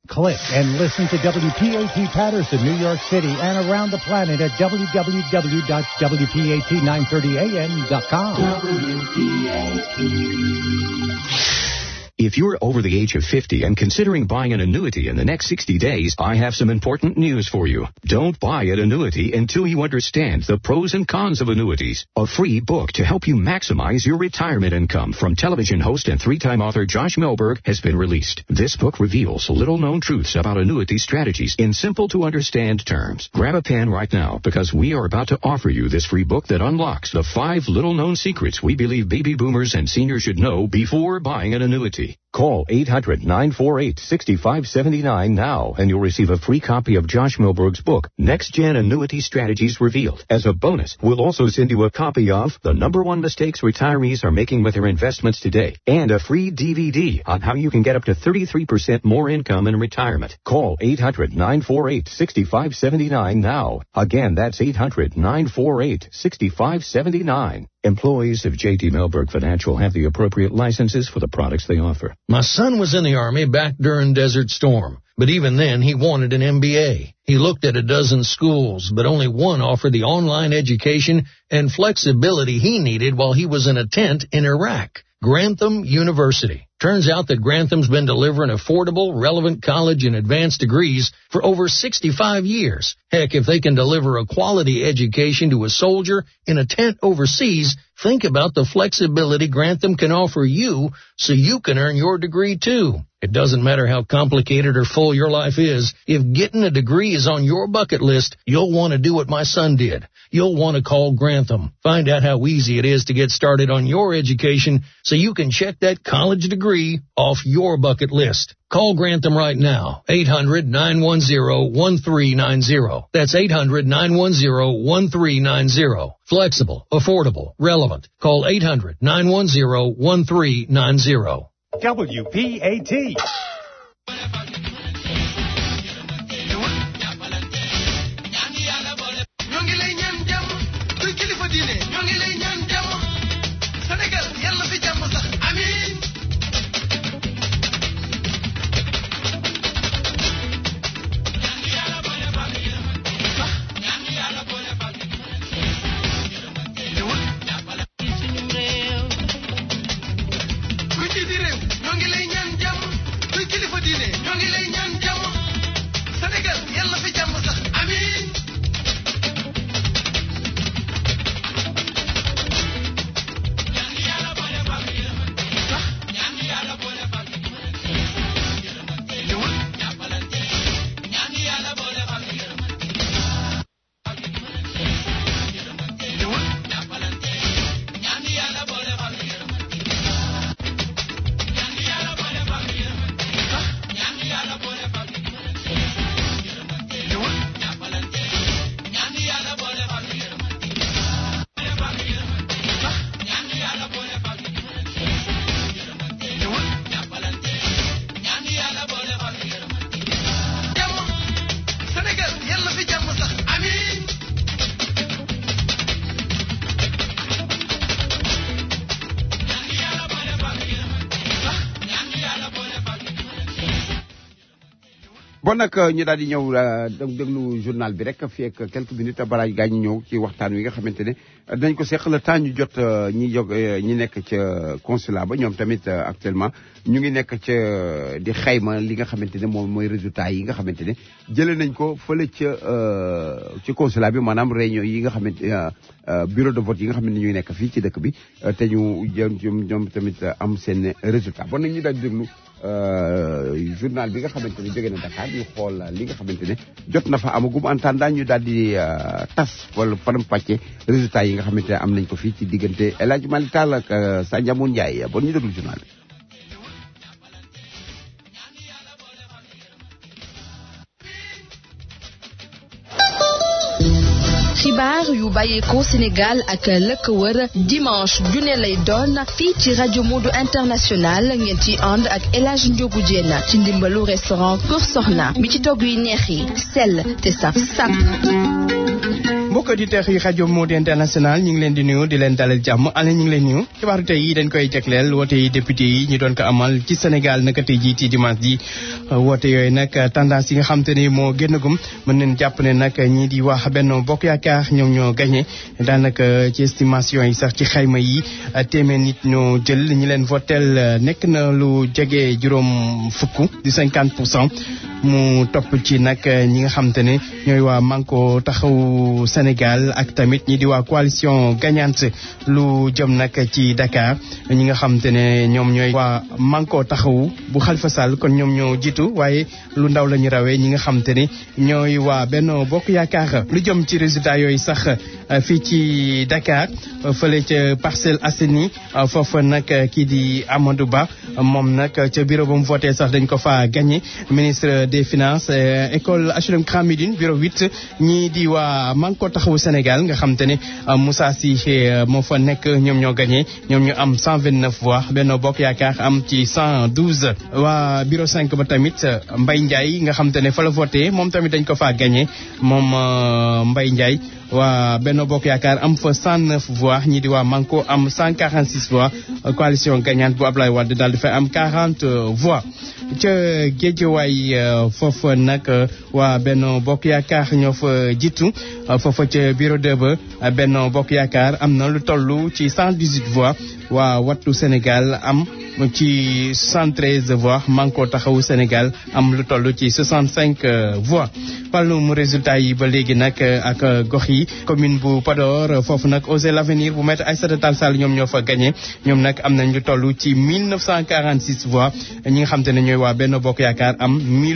Click and listen to WPAT Patterson, New York City, and around the planet at www.wpat930am.com. If you're over the age of 50 and considering buying an annuity in the next 60 days, I have some important news for you. Don't buy an annuity until you understand the pros and cons of annuities. A free book to help you maximize your retirement income from television host and three-time author Josh Melberg has been released. This book reveals little-known truths about annuity strategies in simple to understand terms. Grab a pen right now because we are about to offer you this free book that unlocks the five little-known secrets we believe baby boomers and seniors should know before buying an annuity. Call 800-948-6579 now and you'll receive a free copy of Josh Milberg's book, Next Gen Annuity Strategies Revealed. As a bonus, we'll also send you a copy of The Number One Mistakes Retirees Are Making with Their Investments Today and a free DVD on how you can get up to 33% more income in retirement. Call 800-948-6579 now. Again, that's 800-948-6579. Employees of J.D. Melberg Financial have the appropriate licenses for the products they offer. My son was in the Army back during Desert Storm, but even then he wanted an MBA. He looked at a dozen schools, but only one offered the online education and flexibility he needed while he was in a tent in Iraq. Grantham University. Turns out that Grantham's been delivering affordable, relevant college and advanced degrees for over 65 years. Heck, if they can deliver a quality education to a soldier in a tent overseas, think about the flexibility Grantham can offer you so you can earn your degree too. It doesn't matter how complicated or full your life is. If getting a degree is on your bucket list, you'll want to do what my son did. You'll want to call Grantham. Find out how easy it is to get started on your education so you can check that college degree off your bucket list. Call Grantham right now. 800-910-1390. That's 800-910-1390. Flexible, affordable, relevant. Call 800-910-1390. WPAT. ñoo ngi lay ñaan jàmm kuy kilifa diine ñoo ngi lay ñaan jàmm Sénégal yàlla fi jàmm sax amiin kuy jiiti réew ñoo ngi lay ñaan jàmm kuy kilifa diine ñoo ngi lay ñaan jàmm Sénégal yàlla fi jàmm sax amiin jàmm Sénégal yàlla fi jàmm sax amiin bon nag ñu daal di ñëw dég déglu journal bi rek fii ak quelques minutes balaa gaa ñu ñëw ci waxtaan wi nga xamante ne dañ ko seq le temps ñu jot ñi jog ñi nekk ca consulat ba ñoom tamit actuellement ñu ngi nekk ca di xayma li nga xamante ne moom mooy résultat yi nga xamante ne jëlee nañ ko fële ca ci consulat bi maanaam réunion yi nga xamante bureau de vote yi nga xamante ne ñuy nekk fii ci dëkk bi te ñu jëm ñoom tamit am seen résultat bon nag ñu daal di déglu journal bi nga xamante ne jóge na Dakar ñu xool li nga xamante ne jot na fa amagum en attendant ñu daal di tas wala faram pàcce résultat yi nga xamante ne am nañ ko fii ci diggante El Hadj Malick Tall ak Sandiamoun Ndiaye bon ñu déglu journal bi. xibaar yu bàyyeekoo Sénégal ak lëkk wër dimanche june lay doon fii ci rajo Modou International ngeen ci ànd ak El Hadj Ndiogou Diène ci ndimbalu restaurant Kër Soxna bi ci togg yu neex yi sell te saf sap. mbokk auditeurs yi rajo Modou International ñu ngi leen di nuyu di leen dalal jàmm ale ñu ngi leen nuyu xibaaru tey yi dañ koy jagleel woote yi député yi ñu doon ko amal ci Sénégal naka tey jii ci dimanche ji woote yooyu nag tendance yi nga xam te ni moo génnagum mën nañ jàpp ne nag ñii di wax Benno Bokk Yaakaar ñoom ñoo gagné daanaka ci estimation yi sax ci xayma yi téeméer nit ñoo jël ñi leen votel nekk na lu jege juróom fukk di cinquante pour cent mu topp ci nag ñi nga xam te ne ñooy waa Manko taxawu Sénégal ak tamit ñi di waa coalition gagnante lu jëm nag ci Dakar ñi nga xam te ne ñoom ñooy waa Manko taxawu bu Khalifa Sall kon ñoom ñoo jiitu waaye lu ndaw la ñu rawee ñi nga xam te ne ñooy waa Benno Bokk Yaakaar lu jëm ci résultat yooyu sax fii ci Dakar fële ca Parcelles Assainies foofu nag kii di Amadou Ba moom nag ca bureau ba mu voté sax dañ ko fa gagné ministre des finances école HLM Grand Médine bureau 8 ñii di waa Manko taxawu Sénégal nga xam te ne Moussa Cissé moo fa nekk ñoom ñoo gagné ñoom ñu am 129 voix Benno Bokk Yaakaar am ci 112 waa bureau 5 ba tamit Mbaye Ndiaye nga xam te ne fa la voté moom tamit dañ ko faa gagné moom Mbaye Ndiaye waa Benno Bokk Yaakaar am fa 109 voix ñii di waa Manko am 146 voix coalition gagnante bu Ablaye Wade daal di fay am 40 voix ca Géejawaay foofu nag waa Benno Bokk Yaakaar ñoo fa jiitu foofa ca bureau de ba Benno Bokk Yaakaar am na lu toll ci 118 voix waa Wattu Sénégal am ci 73 voix Manko taxawu Sénégal am lu toll ci 65 voix wàllum résultat yi ba léegi nag ak gox yi commune bu Podor foofu nag Osez l'avenir bu maître Aïssata Tall Sall ñoom ñoo fa gagné ñoom nag am nañ lu toll ci 1946 voix ñi nga xam te ne ñooy waa Benno Bokk Yaakaar am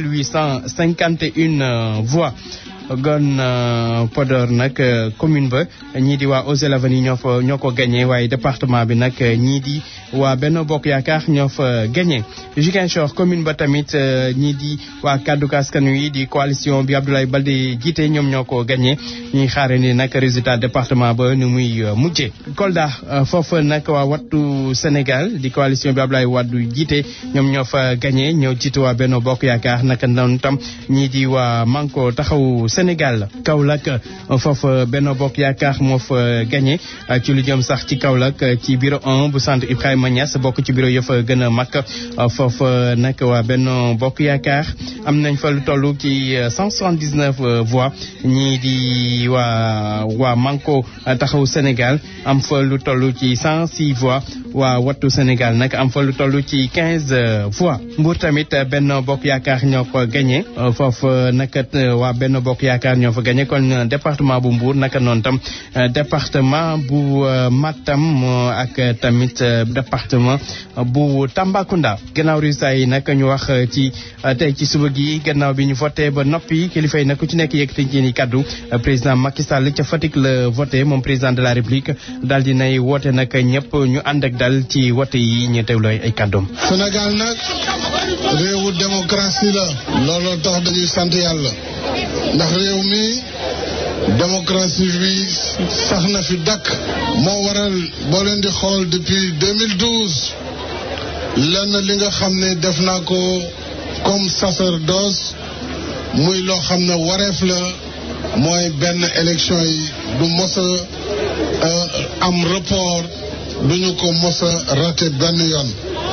1851 voix gon Podor nag commune ba ñii di waa Osez l'avenir ñoo fa ñoo ko gagné waaye département bi nag ñii di waa Benno Bokk Yaakaar ñoo fa gagné Ziguinchor commune ba tamit ñii di waa kaddu askan wi di coalition bi Abdoulaye Baldé jiite ñoom ñoo ko gagné ñuy xaare ni nag résultat département ba ni muy mujjee Kolda foofu nag waa wattu Sénégal di coalition bi Abdoulaye Wade jiite ñoom ñoo fa gagné ñoo jiite waa Benno Bokk Yaakaar naka noonu tam ñii di waa Manko taxawu Sénégal Kaolack foofu Benno Bokk Yaakaar moo fa gagné ci lu jëm sax ci Kaolack ci bureau 1 bu centre Ibrahima Niass bokk ci bureau yëfa gën a mag foofu nag waa Benno Bokk Yaakaar am nañ fa lu toll ci 179 voix ñii di waa waa Manko taxawu Sénégal am fa lu toll ci 106 voix waa Wattu Sénégal nag am fa lu toll ci 15 voix Mbour tamit Benno Bokk Yaakaar ñoo ko gagné foofu nag waa Benno Bokk Yaakaar ñoo fa gagné kon département bu Mbour naka noonu tam département bu Matam ak tamit département bu Tambacounda gannaaw résultat yi nag ñu wax ci tey ci suba gi gannaaw bi ñu voté ba noppi kilifa yi nag ku ci nekk yëkkati ci ni kaddu président Macky Sall ca Fatick la voté moom président de la République daal di nay woote nag ñëpp ñu ànd ak dal ci wote yi ñu teewloo ay kàddoom. Sénégal nag réewu démocratie la. looloo tax dañuy sant yàlla. ndax réew mi démocratie bi sax na fi dakk moo waral boo leen di xool depuis 2012 lenn li nga xam ne def naa ko comme sacerdoce muy loo xam ne wareef la mooy benn élection yi du mos a am report duñu ko mos a raté benn yoon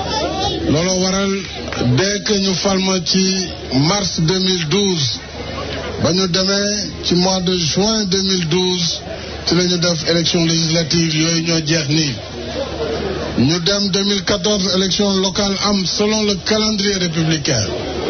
loolu waral dès que ñu falma ci mars 2012 ba ñu demee ci mois de juin 2012 ci la ñu def élection législative yooyu ñoo jeex nii ñu dem 2014 élection locale am selon le calendrier républicain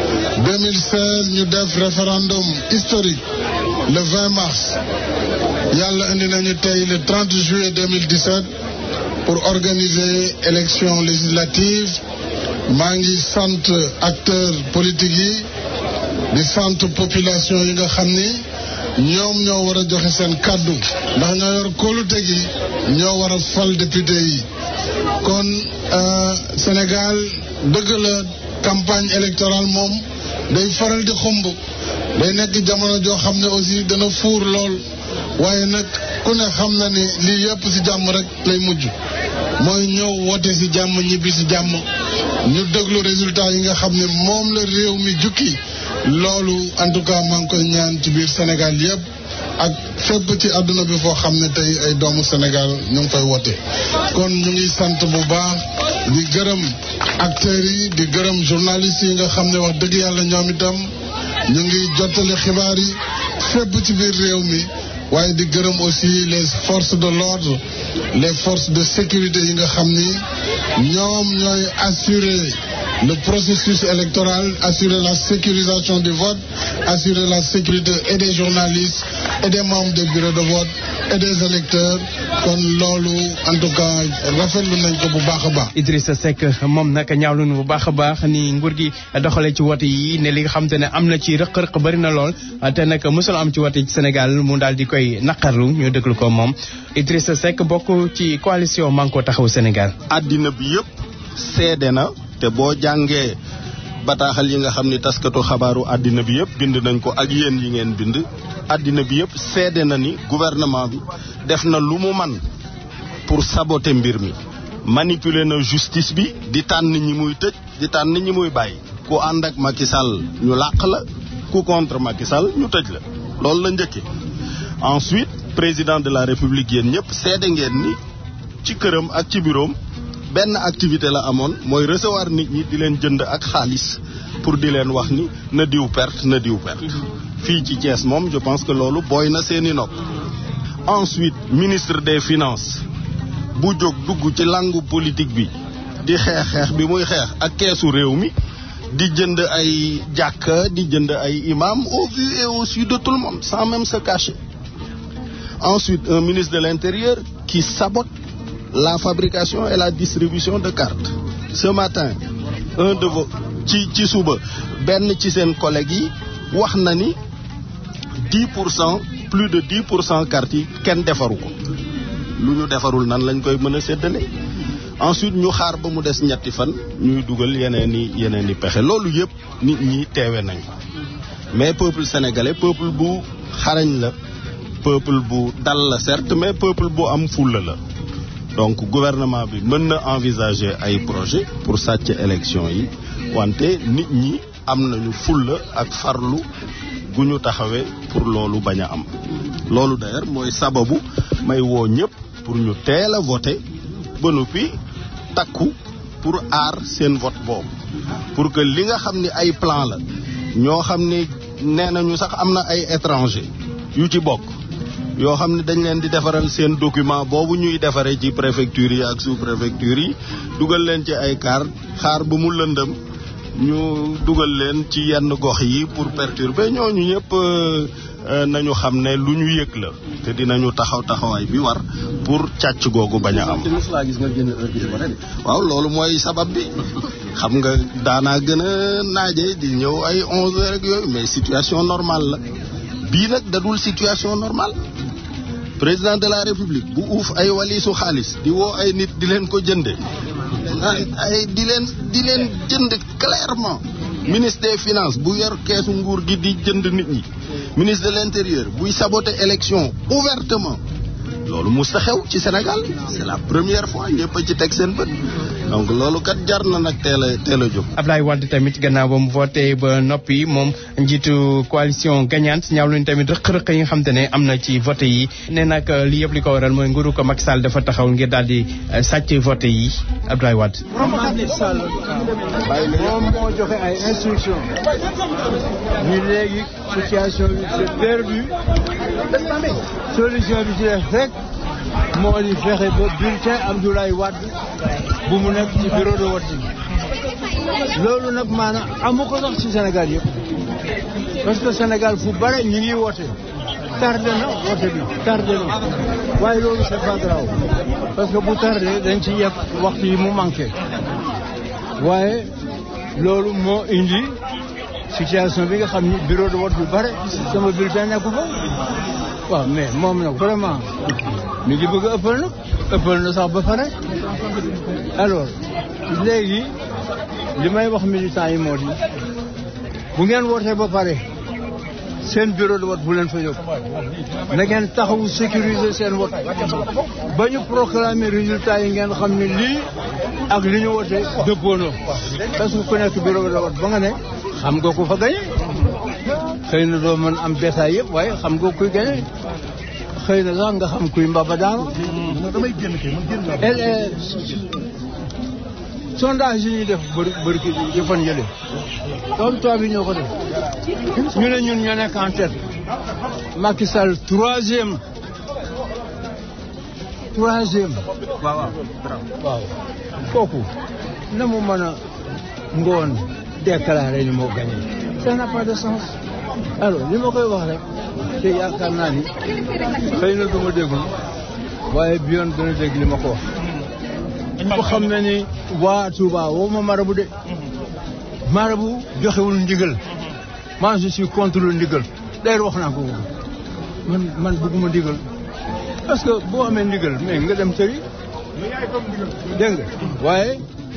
2016 ñu def référendum historique le 20 mars yàlla indi nañu tey le 30 juillet 2017 pour organiser élection législative maa ngi sant acteurs politiques yi di sant population yi nga xam ni ñoom ñoo war a joxe seen kàddu ndax ñoo yor kóolute gi ñoo war a fal député yi kon Sénégal dëgg la campagne électorale moom day faral di xumb day nekk jamono joo xam ne aussi dana fuur lool waaye nag ku ne xam na ni lii yëpp ci jàmm rek lay mujj mooy ñëw wote ci jàmm ñibbi ci jàmm ñu déglu résultat yi nga xam ne moom la réew mi jukki loolu en tout cas maa ngi koy ñaan ci biir Sénégal yëpp ak fépp ci àdduna bi foo xam ne tey ay doomu Sénégal ñu ngi fay wote kon ñu ngi sant bu baax di gërëm acteurs yi di gërëm journalistes yi nga xam ne wax dëgg yàlla ñoom itam ñu ngi jottali xibaar yi fépp ci biir réew mi waaye di gërëm aussi les forces de l'ordre les forces de sécurité yi nga xam ni ñoom ñooy assurer le processus électoral assurer la sécurisation du vote assurer la sécurité et des journalistes et des membres des bureaux de vote et des électeurs kon loolu en tout cas rafetlu nañ ko bu baax a baax. Idrissa Seck moom nag ñaawlu na bu baax a baax ni nguur gi doxalee ci wote yi ne li nga xam te ne am na ci rëq-rëq bëri na lool te nag mosul am ci wote ci Sénégal mu daal di koy naqarlu ñu déglu ko moom Idrissa Seck bokk ci coalition Manko Taxawu Sénégal. àddina bi yëpp seede na te boo jàngee bataaxal yi nga xam ni taskatu xabaaru àddina bi yëpp bind nañ ko ak yéen yi ngeen bind àddina bi yëpp seede na ni gouvernement bi def na lu mu man pour saboter mbir mi manipuler na justice bi di tànn ñi muy tëj di tànn ñi muy bàyyi ku ànd ak Macky Sall ñu làq la ku contre Macky Sall ñu tëj la loolu la njëkke ensuite président de la république yéen ñëpp seede ngeen ni ci këram ak ci bureau benn activité la amoon mooy recevoir nit ñi di leen jënd ak xaalis pour di leen wax ni na diw perte na diw perte fii ci Thiès moom je pense que loolu booy na seeni nopp ensuite ministre des finances bu jóg dugg ci langue politique bi di xeex xeex bi muy xeex ak keesu réew mi di jënd ay jàkka di jënd ay imam au vu et au su de tout le monde sans même se cacher ensuite un ministre de l'intérieur qui sabote la fabrication et la distribution de cartes ce matin un de vos ci ci suba benn ci seen collègues yi wax na ni dix pour cent plus de dix pour cent cartes yi kenn defaru ko lu ñu defarul nan lañ koy mën a séddale ensuite ñu xaar ba mu des ñetti fan ñuy dugal yeneen i yeneen i pexe loolu yëpp nit ñi teewe nañ ko mais peuple sénégalais peuple bu xarañ la peuple bu dal la certes mais peuple bu am fulla la donc gouvernement bi mën na envisager ay projet pour sàcc élection yi wante nit ñi am nañu fulla ak farlu gu ñu taxawee pour loolu bañ a am loolu d'ailleurs mooy sababu may woo ñëpp pour ñu teel a voter ba noppi takku pour aar seen vote boobu pour que li nga xam ni ay plan la ñoo xam ni nee nañu sax am na ay étranger yu ci bokk yoo xam ne dañ leen di defaral seen document boobu ñuy defaree ci préfecture yi ak sous préfecture yi dugal leen ci ay car xaar ba mu lëndëm ñu dugal leen ci yenn gox yi pour perturber ñooñu ñëpp nañu xam ne lu ñu yëg la te dinañu taxaw taxawaay bi war pour càcc googu bañ a am. waaw loolu mooy sabab bi xam nga daanaa gën a naaje di ñëw ay onze heures ak yooyu mais situation normale la bii nag dadul situation normale président de la république bu uuf ay walisu xaalis di woo ay nit di leen ko jënde ay di leen di leen jënd clairement ministre des finances bu yor keesu nguur gi di jënd nit ñi ministre de l'intérieur buy saboter élection ouvertement loolu musta xew ci Sénégal c'est la première fois ñëpp a ci teg seen bët donc loolu kat jar na nag teel a teel a jóg. Ablaye Wade tamit gannaaw ba mu voté ba noppi moom njiitu coalition gagnante ñaaw luñu tamit rëq-rëq yi nga xam te ne am na ci voté yi ne nag li yëpp li ko waral mooy nguuru ko Macky Sall dafa taxaw ngir daal di sàcc voté yi Ablaye Wade. Macky Sall moom moo joxe ay instruction ni léegi situation bi c'est perdu solution bi ci def rek moo di fexe ba bulletin Abdoulaye Wade bu mu nekk ci bureau de vote loolu nag maanaam amu ko sax ci Sénégal yëpp parce que Sénégal fu bare ñu ngi woote tardé na woote bi tardé na waaye loolu c'est pas grave parce que bu tardé dañ ci yëpp waxtu yi mu manqué waaye loolu moo indi situation bi nga xam ni bureau de vote bu bare sama bulletin nekku fa waaw mais moom nag vraiment mi ngi bëgg a ëppal nag ëppal na sax ba pare alors léegi li may wax militants yi moo di bu ngeen wootee ba pare seen bureau de vote bu leen fa yóbbu na ngeen taxawu sécuriser seen vote ba ñu proclamer résultat yi ngeen xam ne lii ak li ñu wote dëppoonoo parce que ku nekk bureau de vote ba nga ne xam nga ko fa gañe xëy na doo mën am bétail yëpp waaye xam nga kuy gañe xëy na sax nga xam kuy mbaba daanu sondage yi ñuy def bëri bëri yi fan yële comme toi bi ñoo ko def ñu ne ñun ñoo nekk en tête Macky Sall troisième troisième waaw waaw kooku na mu mën a ngoon déclaré ni moo gagné ça n'a pas de sens alors li ma koy wax rek te yaakaar naa ni xëy na du ma déglu waaye bi yoon gën a dégg li ma ko wax ko xam ne ni waa Touba woo ma marabu de marabu joxewul ndigal moi je suis contre le ndigal d'ailleurs wax naa ko man man bëgguma ndigal parce que boo amee ndigal mais nga dem tëri dégg nga waaye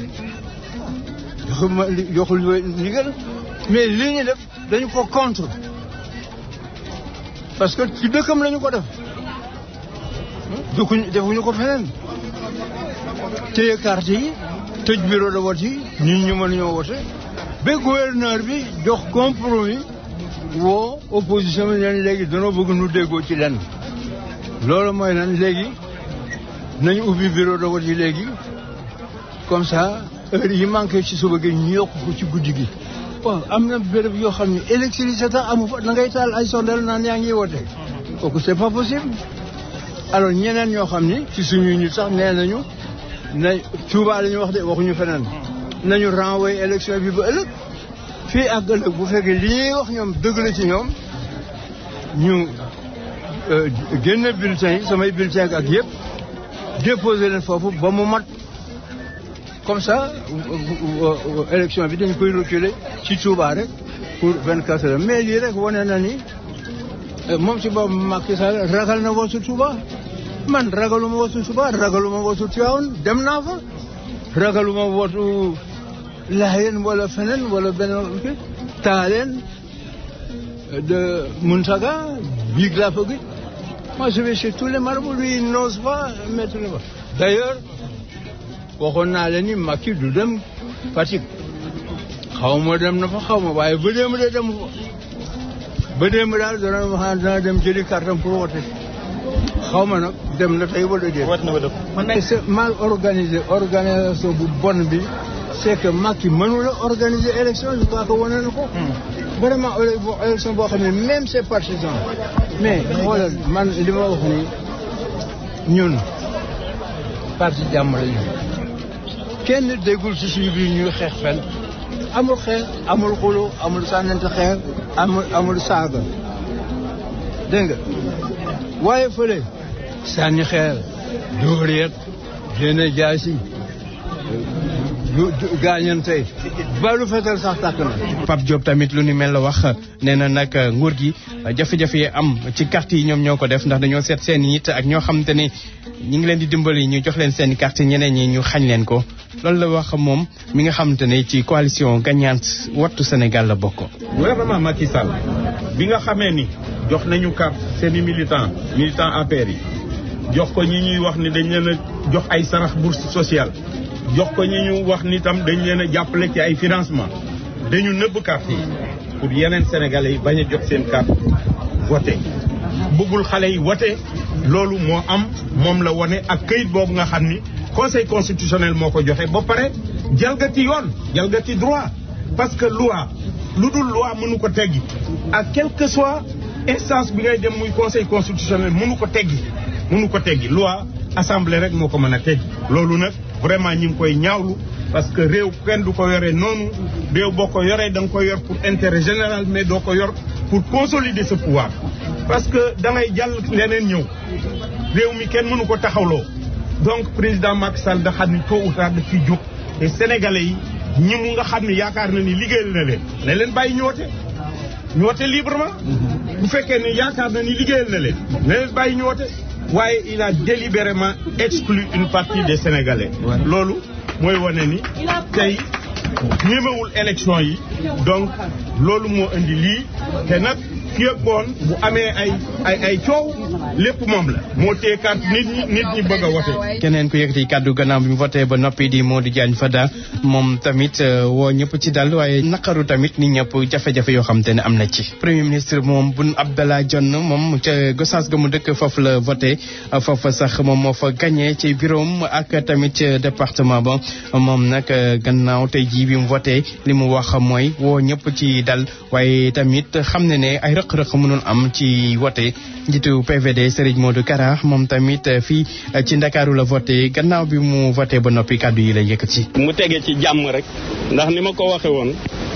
joxuma joxul ndigal mais li ñu def dañu ko contre parce que ci dëkkam lañu ko def dëkkuñu defuñu ko feneen téye carte yi tëj bureau de vote yi nit ñu mën ñoo wote ba gouverneur bi jox compromis woo opposition bi leen léegi danoo bëgg nu déggoo ci lenn loolu mooy lan léegi nañu ubbi bureau de vote yi léegi comme ça heure yi manqué ci suba gi ñu yokk ko ci guddi gi waaw am na béréb yoo xam ne électricité tax amu fa da ngay taal ay sondel naan yaa ngi wote kooku c'est pas possible alors ñeneen ñoo xam ni ci suñuy nit sax nee nañu na Touba la ñu wax de waxuñu feneen nañu renvoyer élection bi ba ëllëg fii ak ëllëg bu fekkee li ñuy wax ñoom dëgg la ci ñoom ñu génne bulletin yi samay bulletin ak yëpp déposer leen foofu ba mu mat comme ça élection bi dañ koy reculer ci Touba rek pour vingt quatre heures mais lii rek wane na ni moom si boobu Macky Sall ragal na woosu Touba man ragaluma woosu Touba ragaluma woosu Tivaouane dem naa fa ragaluma wootu Laayeen wala feneen wala beneen kii Taaleen de Muntaga biig laa fa gis moi je vais chez tous les marabouts lui il n'ose pas mettre le d'ailleurs waxoon naa leen ni Macky du dem Fatick xaw ma dem na fa xaw ma waaye ba démb de dem fa ba démb daal dana wax dana dem jëli carton pour wote xaw ma nag dem na tey wala déet. wat na ba def. man c'est mal organisé organisation bu bon bi c'est que Macky mënula organiser élection je crois que wane na ko. vraiment élection boo xam ne même ses partisans mais xoolal man li ma wax ni ñun parti jàmm lañu kenn déggul ci suñu biir ñuy xeex fenn amul xeex amul xulo amul sànnante xeex amul amul saaga dégg nga waaye fële sànni xeer dóor yeeg génne jaasi gaañante balu fetal sax tàkk na Pape Diop tamit lu ni mel la wax nee na nag nguur gi jafe-jafe yi am ci carte yi ñoom ñoo ko def ndax dañoo seet seen nit ak ñoo xamante ne ñi ngi leen di dimbali ñu jox leen seen carte ñeneen ñi ñu xañ leen ko loolu la wax moom mi nga xamante ne ci coalition gagnante wattu Sénégal la bokk. gouvernement Macky Sall bi nga xamee ni jox nañu carte seen i militant militant APR yi jox ko ñi ñuy wax ni dañ leen a jox ay sarax bourse sociale jox ko ñi ñu wax ni tam dañ leen a jàppale ci ay financement dañu nëbb carte yi pour yeneen sénégalais yi bañ a jot seen carte voté bëggul xale yi voté loolu moo am moom la wone ak këyit boobu nga xam ni conseil constitutionnel moo ko joxe ba pare jalgati yoon jalgati droit parce que loi lu dul loi mënu ko teggi ak quel que soit instance bi ngay dem muy conseil constitutionnel mënu ko teggi mënu ko teggi loi assemblée rek moo ko mën a teggi loolu nag vraiment ñi ngi koy ñaawlu parce que réew kenn du ko yoree noonu réew boo ko yoree da nga ko yor pour intérêt général mais doo ko yor pour consolider ce pouvoir parce que da ngay jàll leneen ñëw réew mi kenn mënu ko taxawloo donc président Macky Sall da xam ni tôt ou tard daf fi jóg te sénégalais yi ñi mu nga xam ni yaakaar na ni liggéeyal na leen ne leen bàyyi ñoote ñoote librement bu fekkee ne yaakaar na ni liggéeyal na leen ne leen bàyyi ñoote waaye il a délibérément exclu une partie des sénégalais loolu mooy wane ni tey ñemewul élection yi donc loolu moo indi lii te nag fii ak ngoon bu amee ay ay ay coow lépp moom la moo tee carte nit ñi nit ñi bëgg a wote keneen ku yëkkati kàddu gannaaw bi mu voté ba noppi di Modou Diagne Fada moom tamit woo ñëpp ci dal waaye naqaru tamit ni ñëpp jafe-jafe yoo xam te ne am na ci. premier ministre moom Boun Abdallah Dionne moom ca Gossas ga mu dëkk foofu la voté foofu sax moom moo fa gagné ci bureau ak tamit département ba moom nag gannaaw tey jii bi mu voté li mu wax mooy woo ñëpp ci dal waaye tamit xam ne ne ay rëq-rëq mënul am ci voté njiitu PVD Serigne Modou Kara moom tamit fii ci Ndakaaru la voté gannaaw bi mu voté ba noppi kàddu yi la yëkkati. mu tege ci jàmm rek ndax ni ma ko waxe woon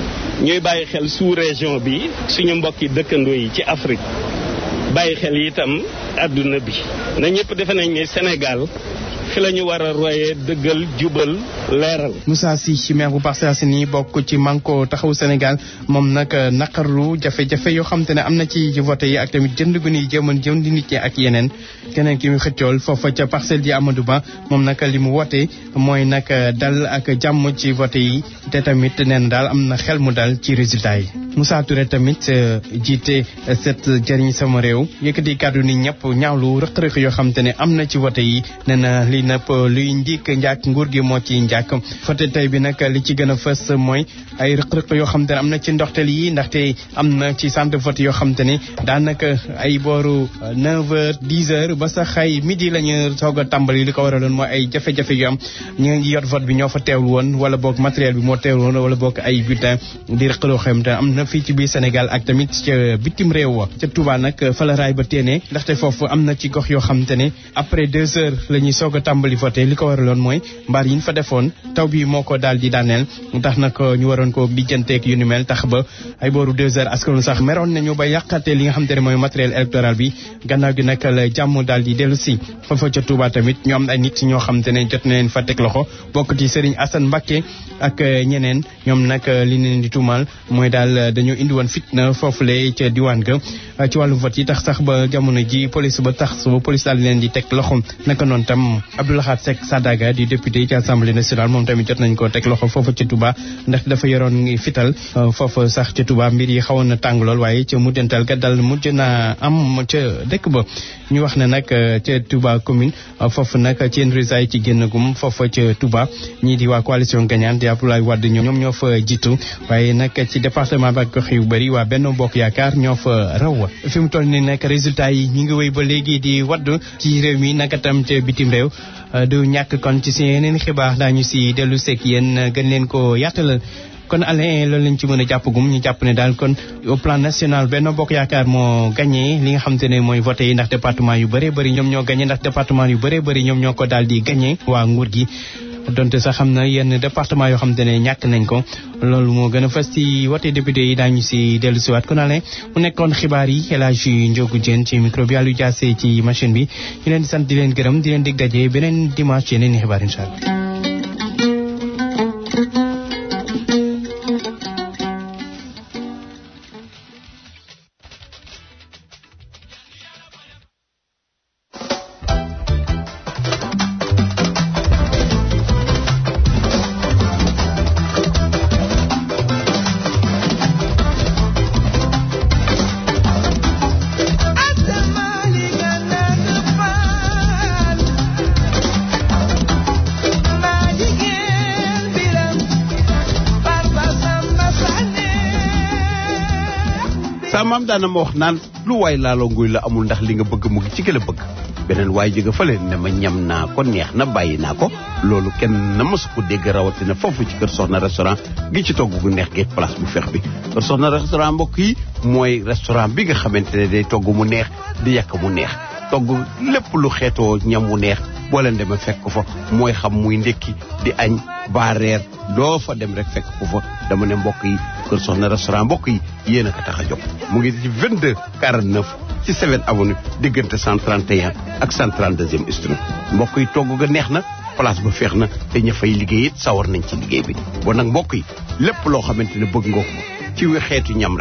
ñuy bàyyi xel sous région bi suñu mbokki dëkkandoo yi ci Afrique bàyyi xel itam àdduna bi na ñëpp defe nañ ne Sénégal fi la ñu war a royee dëggal jubal leeral. Moussa Sy ci maire bu Parcelles Assainies bokk ci Manko taxawu Sénégal moom nag naqarlu jafe-jafe yoo xam te ne am na ci ci vote yi ak tamit jënd gu ñuy jëman jëm di nit ñi ak yeneen keneen ki mu xëccool foofa ca parcelle ji Amadou Ba moom nag li mu wote mooy nag dal ak jàmm ci vote yi te tamit neen daal am na xel mu dal ci résultat yi. Moussa Touré tamit jiite set jëriñ sama réew yëkkati kàddu ni ñëpp ñaawlu rëq-rëq yoo xam te ne am na ci vote yi nee na li nëpp luy njik njàkk nguur gi moo ci njàkk vote tey bi nag li ci gën a fës mooy ay rëq-rëq yoo xam te ne am na ci ndoxteel yi ndaxte am na ci centre de vote yoo xam te ne daanaka ay booru 9 heures 10 heures ba sax ay midi la ñu soog a tàmbali li ko waraloon mooy ay jafe-jafe yu am ñu ngi yor vote bi ñoo fa teewul woon wala boog matériel bi moo teewul woon wala boog ay bulletin di rëq-rëq xam te am na fii ci biir Sénégal ak tamit ca bitim réew wa ca Touba nag fa la raay ba téene ndaxte foofu am na ci gox yoo xam te ne après deux heures la ñuy soog a tàmbali voté li ko waraloon mooy mbaar yi ñu fa defoon taw bi moo ko daal di daaneel tax nag ñu waroon ko lijjanteeg yu ni mel tax ba ay booru deux heures askanu sax meroon nañu ba yàqate li nga xam te ne mooy matériel électoral bi gannaaw gi nag la jàmm daal di dellu si foofa ca Touba tamit ñu am ay nit ñoo xam te ne jot na leen fa teg loxo bokk ci Serigne Assane Mbacké ak ñeneen ñoom nag li leen di tuumal mooy daal dañoo indi woon fitna foofule ca diwaan ga ci wàllu vote yi tax sax ba jamono ji police ba tax ba police daal leen di teg loxo naka noonu tam Abdoulahat Seck Sadaga di député ci assemblée nationale moom tamit jot nañ ko teg loxo foofu ca Touba ndax dafa yoroon fital foofu sax ca Touba mbir yi xawoon na tàng lool waaye ca mujjantal ga dal mujj na am ca dëkk ba ñu wax ne nag ca Touba commune foofu nag ci résa yi ci génnagum foofu ca Touba ñii di waa coalition gagnante di Abdoulaye Wade ñoom ñoo fa jiitu waaye nag ci département ba gox yu bëri waa Benno Bokk Yaakaar ñoo fa raw fi mu toll ni nag résultat yi ñu ngi wéy ba léegi di wadd ci réew mi naka tam ca bitim réew du ñàkk kon ci si yeneen xibaar daañu si dellu seeg yéen gën leen ko yaatalal kon Alain loolu lañ ci mën a jàppagum ñu jàpp ne daal kon au plan national Benno Bokk Yaakaar moo gagné li nga xam te ne mooy voté yi ndax département yu bëree bëri ñoom ñoo gagné ndax département yu bëree bëri ñoom ñoo ko daal di gagné waa nguur gi donte sax xam na yenn département yoo xam te ne ñàkk nañ ko loolu moo gën a fas ci wote député yi daañu si dellu siwaat kon Alain mu nekkoon xibaar yi El Hadji Ndiogou Diène ci micro bi Aliou Diassé ci machine bi ñu leen di sant di leen gërëm di leen dig daje beneen dimanche yeneen i xibaar incha allah sa maam daana ma wax naan lu waay laaloo nguy la amul ndax li nga bëgg mu ngi ci gën a bëgg beneen waay jóge fële ne ma ñam naa ko neex na bàyyi naa ko loolu kenn na mësu ko dégg rawatina foofu ci kër soxna restaurant gi ci togg gu neex gi place bu feex bi kër soxna restaurant mbokk yi mooy restaurant bi nga xamante ne day togg mu neex di yàq mu neex togg lépp lu xeetoo ñam mu neex boo leen demee fekk ko fa mooy xam muy ndékki di añ ba reer doo fa dem rek fekk ko fa dama ne mbokk yi kër soxna restaurant mbokk yi yéen a ko tax a jóg mu ngi ci 22 49 ci 7 avenue diggante 131 ak 132e street mbokk yi togg ga neex na place ba feex na te ña fay liggéey it sawar nañ ci liggéey bi bon nag mbokk yi lépp loo xamante ne bëgg nga ko ci xeetu ñam rek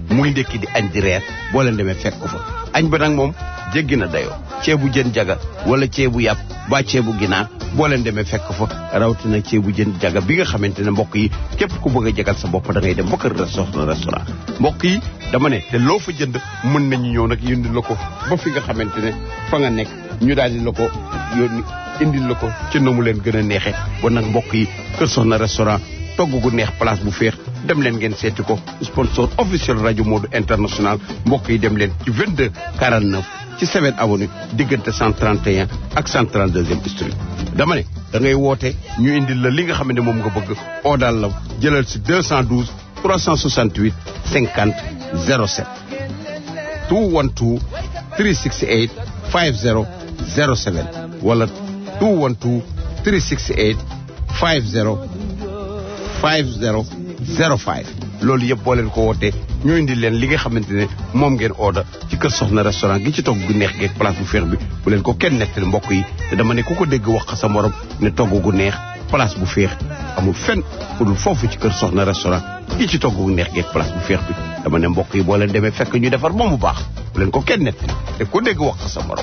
muy ndekki di añ di reer boo leen demee fekk ko fa añ ba nag moom jéggi na dayoo ceebu jën jaga wala ceebu yàpp ba ceebu ginaar boo leen demee fekk fa rawatina ceebu jën jaga bi nga xamante ne mbokk yi képp ku bëgg a jagal sa bopp da ngay dem ba kër restaurant restaurant mbokk yi dama ne te loo fa jënd mën nañu ñëw nag yónni la ko ba fi nga xamante ne fa nga nekk ñu daal di la ko yónni indil la ko ci na mu leen gën a neexee ba nag mbokk yi kër soxna restaurant togg gu neex place bu féex dem leen ngeen seeti ko sponsor officiel rajo Modou international mbokk yi dem leen ci 22 49 ci 7 avenue diggante 131 ak 132e street dama ne da ngay woote ñu indil la li nga xam ne moom nga bëgg oodal la jëlal si 212 368 50 07 212 368 50 07 wala 212 368 50 50 05 loolu yëpp boo leen ko wootee ñu indi leen li nga xamante ne moom ngeen order ci kër soxna restaurant gi ci togg gu neex geeg place bu féex bi bu leen ko kenn nettali mbokk yi te dama ne ku ko dégg wax sa morom ne togg gu neex place bu féex amul fenn fu dul foofu ci kër soxna restaurant gi ci togg gu neex geeg place bu féex bi dama ne mbokk yi boo leen demee fekk ñu defar moom bu baax bu leen ko kenn nettali te ku dégg wax sa morom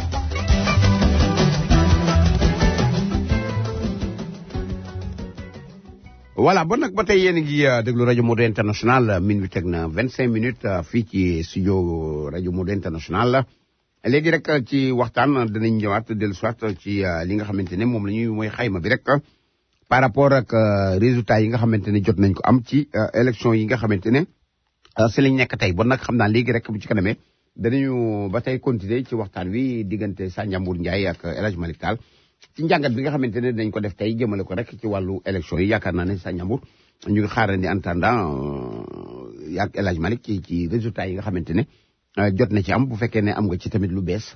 voilà bon nag ba tey yéen a ngi déglu rajo Modou international min bi teg na vingt cinq minutes fii ci studio rajo Modou international léegi rek ci waxtaan danañ ñëwaat dellu soit ci li nga xamante ne moom la ñuy mooy xayma bi rek par rapport ak résultats yi nga xamante ne jot nañ ko am ci élection yi nga xamante ne si lañ nekk tey bon nag xam naa léegi rek bu ci kanamee danañu ba tey continuer ci waxtaan wi diggante Sandiambour Ndiaye ak El Hadj Malick Tall ci njàngat bi nga xamante ne dañ ko def tey jëmale ko rek ci wàllu élection yi yaakaar naa ne sa ñambur ñu ngi xaarandi en attendant yaag El Hadj Malick ci ci résultats yi nga xamante ne jot na ci am bu fekkee ne am nga ci tamit lu bees.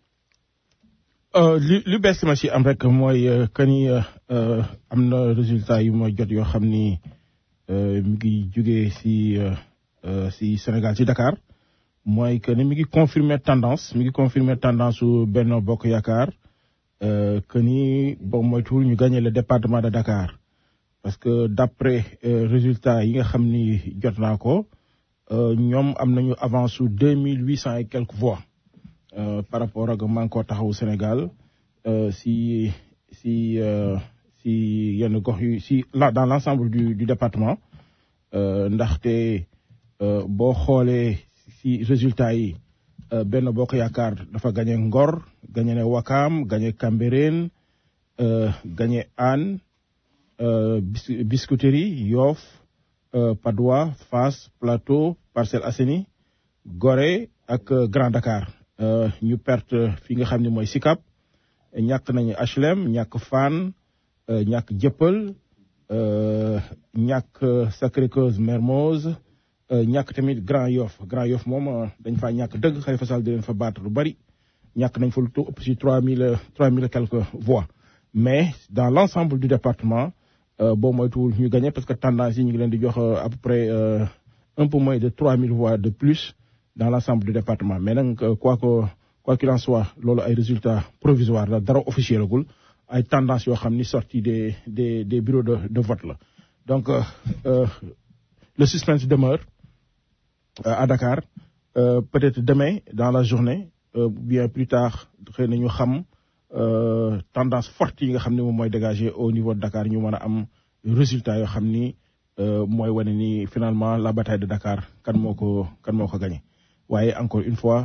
li lu bees ma ci am rek mooy que ni am na résultats yu ma jot yoo xam ni mi ngi jugee si si Sénégal ci Dakar mooy que ni mi ngi confirmer tendance mi ngi confirmer tendance su Benno Bokk Yaakaar. Euh, que ni bon moytuwul ñu gagné le département de Dakar parce que d'après euh, résultats yi nga xam ni jot naa ko ñoom am nañu avance su deux mille huit cent et quelques voix euh, par rapport ak Manko Taxawu Sénégal si si si yenn gox yu si là dans l'ensemble du du département ndaxte boo xoolee si résultats yi. benn bokk yaakaar dafa gagné Ngor gagné ne Wakaam gagné Cambérène gagné Hann Biscuiterie Yoff Padoua Fass Plateau Parcelles Assainies Gorée ak Grand Dakar ñu perte fi nga xam ne mooy Sicap ñàkk nañu HLM ñàkk Fann ñàkk Jëppal ñàkk Sacré-Cœur Mermoz ñàkk tamit Grand Yoff Grand Yoff moom dañ faa ñàkk dëgg Khalifa Sall di leen fa baat lu bari ñàkk nañ fa lu ëpp si trois mille trois mille quelques voix mais dans l'ensemble du département boo moytuwul ñu gagné parce que tendance yi ñu ngi leen di jox à peu près un peu moins de trois mille voix de plus dans l'ensemble du département mais nag quoi que quoi qu'il en soit loolu ay résultats provisoires la dara officiel agul ay tendance yoo xam ni sortie des des des bureaux de de vote la donc le suspense demeure à Dakar euh, peut-être demain dans la journée euh, bien plus tard xëy na ñu xam euh, tendance forte yi nga xam ne moom mooy dégager au niveau de Dakar ñu mën a am résultat yoo xam ni mooy wane ni finalement la bataille de Dakar kan moo ko kan moo ko gagné waaye encore une fois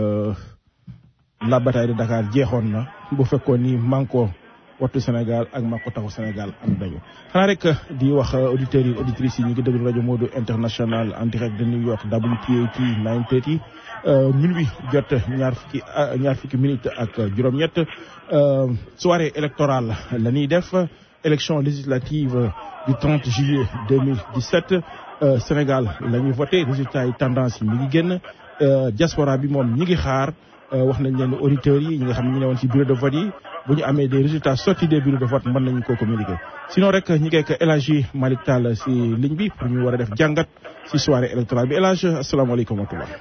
la bataille de Dakar jeexoon na bu fekkoon ni Manko wattu Sénégal ak Manko Taxawu Sénégal am nañu xanaa rek di wax auditeurs yi auditrices yi ñu ngi déglu rajo Modou international en direct de New York WPAT 930 minuit jot ñaar fukki ñaar fukki minutes ak juróom-ñett soirée électorale la ñuy def élection législative du 30 juillet 2017 Sénégal la ñuy voté résultat yi tendance yi mi ngi génn diaspora bi moom ñi ngi xaar wax nañ leen auditeurs yi ñi nga xam ne ñu ne woon ci bureau de vote yi bu ñu amee des résultats sortis des bureaux de vote mën nañu koo communiquer sinon rek ñi ngi ak El Hadji Malick Tall si ligne bi pour ñu war a def jàngat si soirée électorale bi El Hadji asalaamaaleykum wa rahmatulah.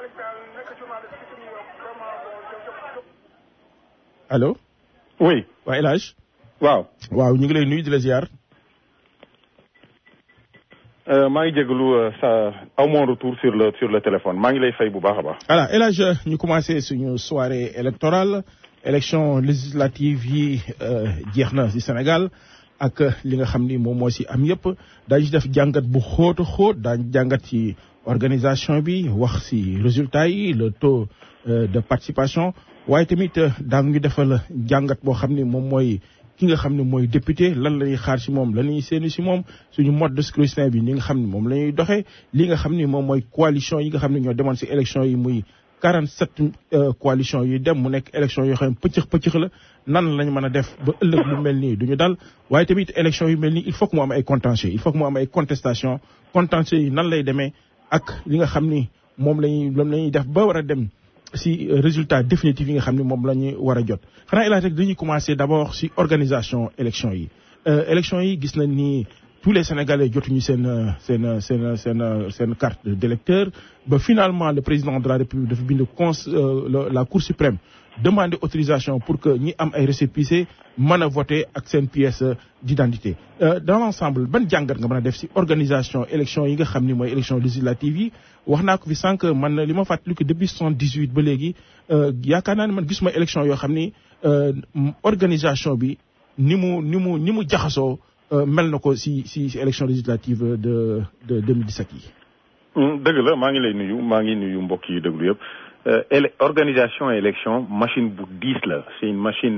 allo. oui. waa El Hadji. waaw. waaw ñu ngi lay nuyu di la ziar. maa ngi jégalu sa aw mon retour sur le sur le téléphone maa ngi lay fay bu baax a baax. voilà El Hadj ñu commencé suñu soirée électorale élection législative yi jeex na ci Sénégal ak li nga xam ni moom moo ci am yëpp daañu def jàngat bu xóot a xóot daañu jàngat ci organisation bi wax ci résultats yi le taux de participation waaye tamit daañu defal jàngat boo xam ni moom mooy. ki nga xam ne mooy député lan la ñuy xaar ci moom lan la ñuy séenu ci moom suñu mode de scrutin bi ni nga xam ne moom la ñuy doxee li nga xam ni moom mooy coalition yi nga xam ne ñoo demoon ci élection yi muy 47 coalition yi dem mu nekk élection yoo xam ne pëccëx pëccëx la nan lañ mën a def ba ëllëg lu mel nii du ñu dal waaye tamit élection yu mel nii il faut que mu am ay contentieux il faut que mu am ay contestation contentieux yi nan lay demee ak li nga xam ni moom la ñuy moom la ñuy def ba war a dem si résultat définitif yi nga xam ne moom la ñu war a jot xanaa El Hadj rek dañuy commencer d'abord si organisation élection yi élection yi gis nañ ni tous les sénégalais jotuñu seen seen seen seen seen carte d'électeur ba finalement le président de la république dafa bind cons la cour suprême demander autorisation pour que ñi am ay récépissé mën a voter ak seen pièce d'identité dans l'ensemble ban jàngat nga mën a def si organisation élection yi nga xam ni mooy élection législative yi wax naa ko fi sànq man li ma fàttali ko depuis soixante dix huit ba léegi yaakaar naa ne man gisuma élection yoo xam ni organisation bi ni mu ni mu ni mu jaxasoo mel na ko si si si élection législative de de 2017 yi. dëgg la maa ngi lay nuyu maa ngi nuyu mbokk yi déglu yëpp élec organisation élection machine bu diis la c'est une machine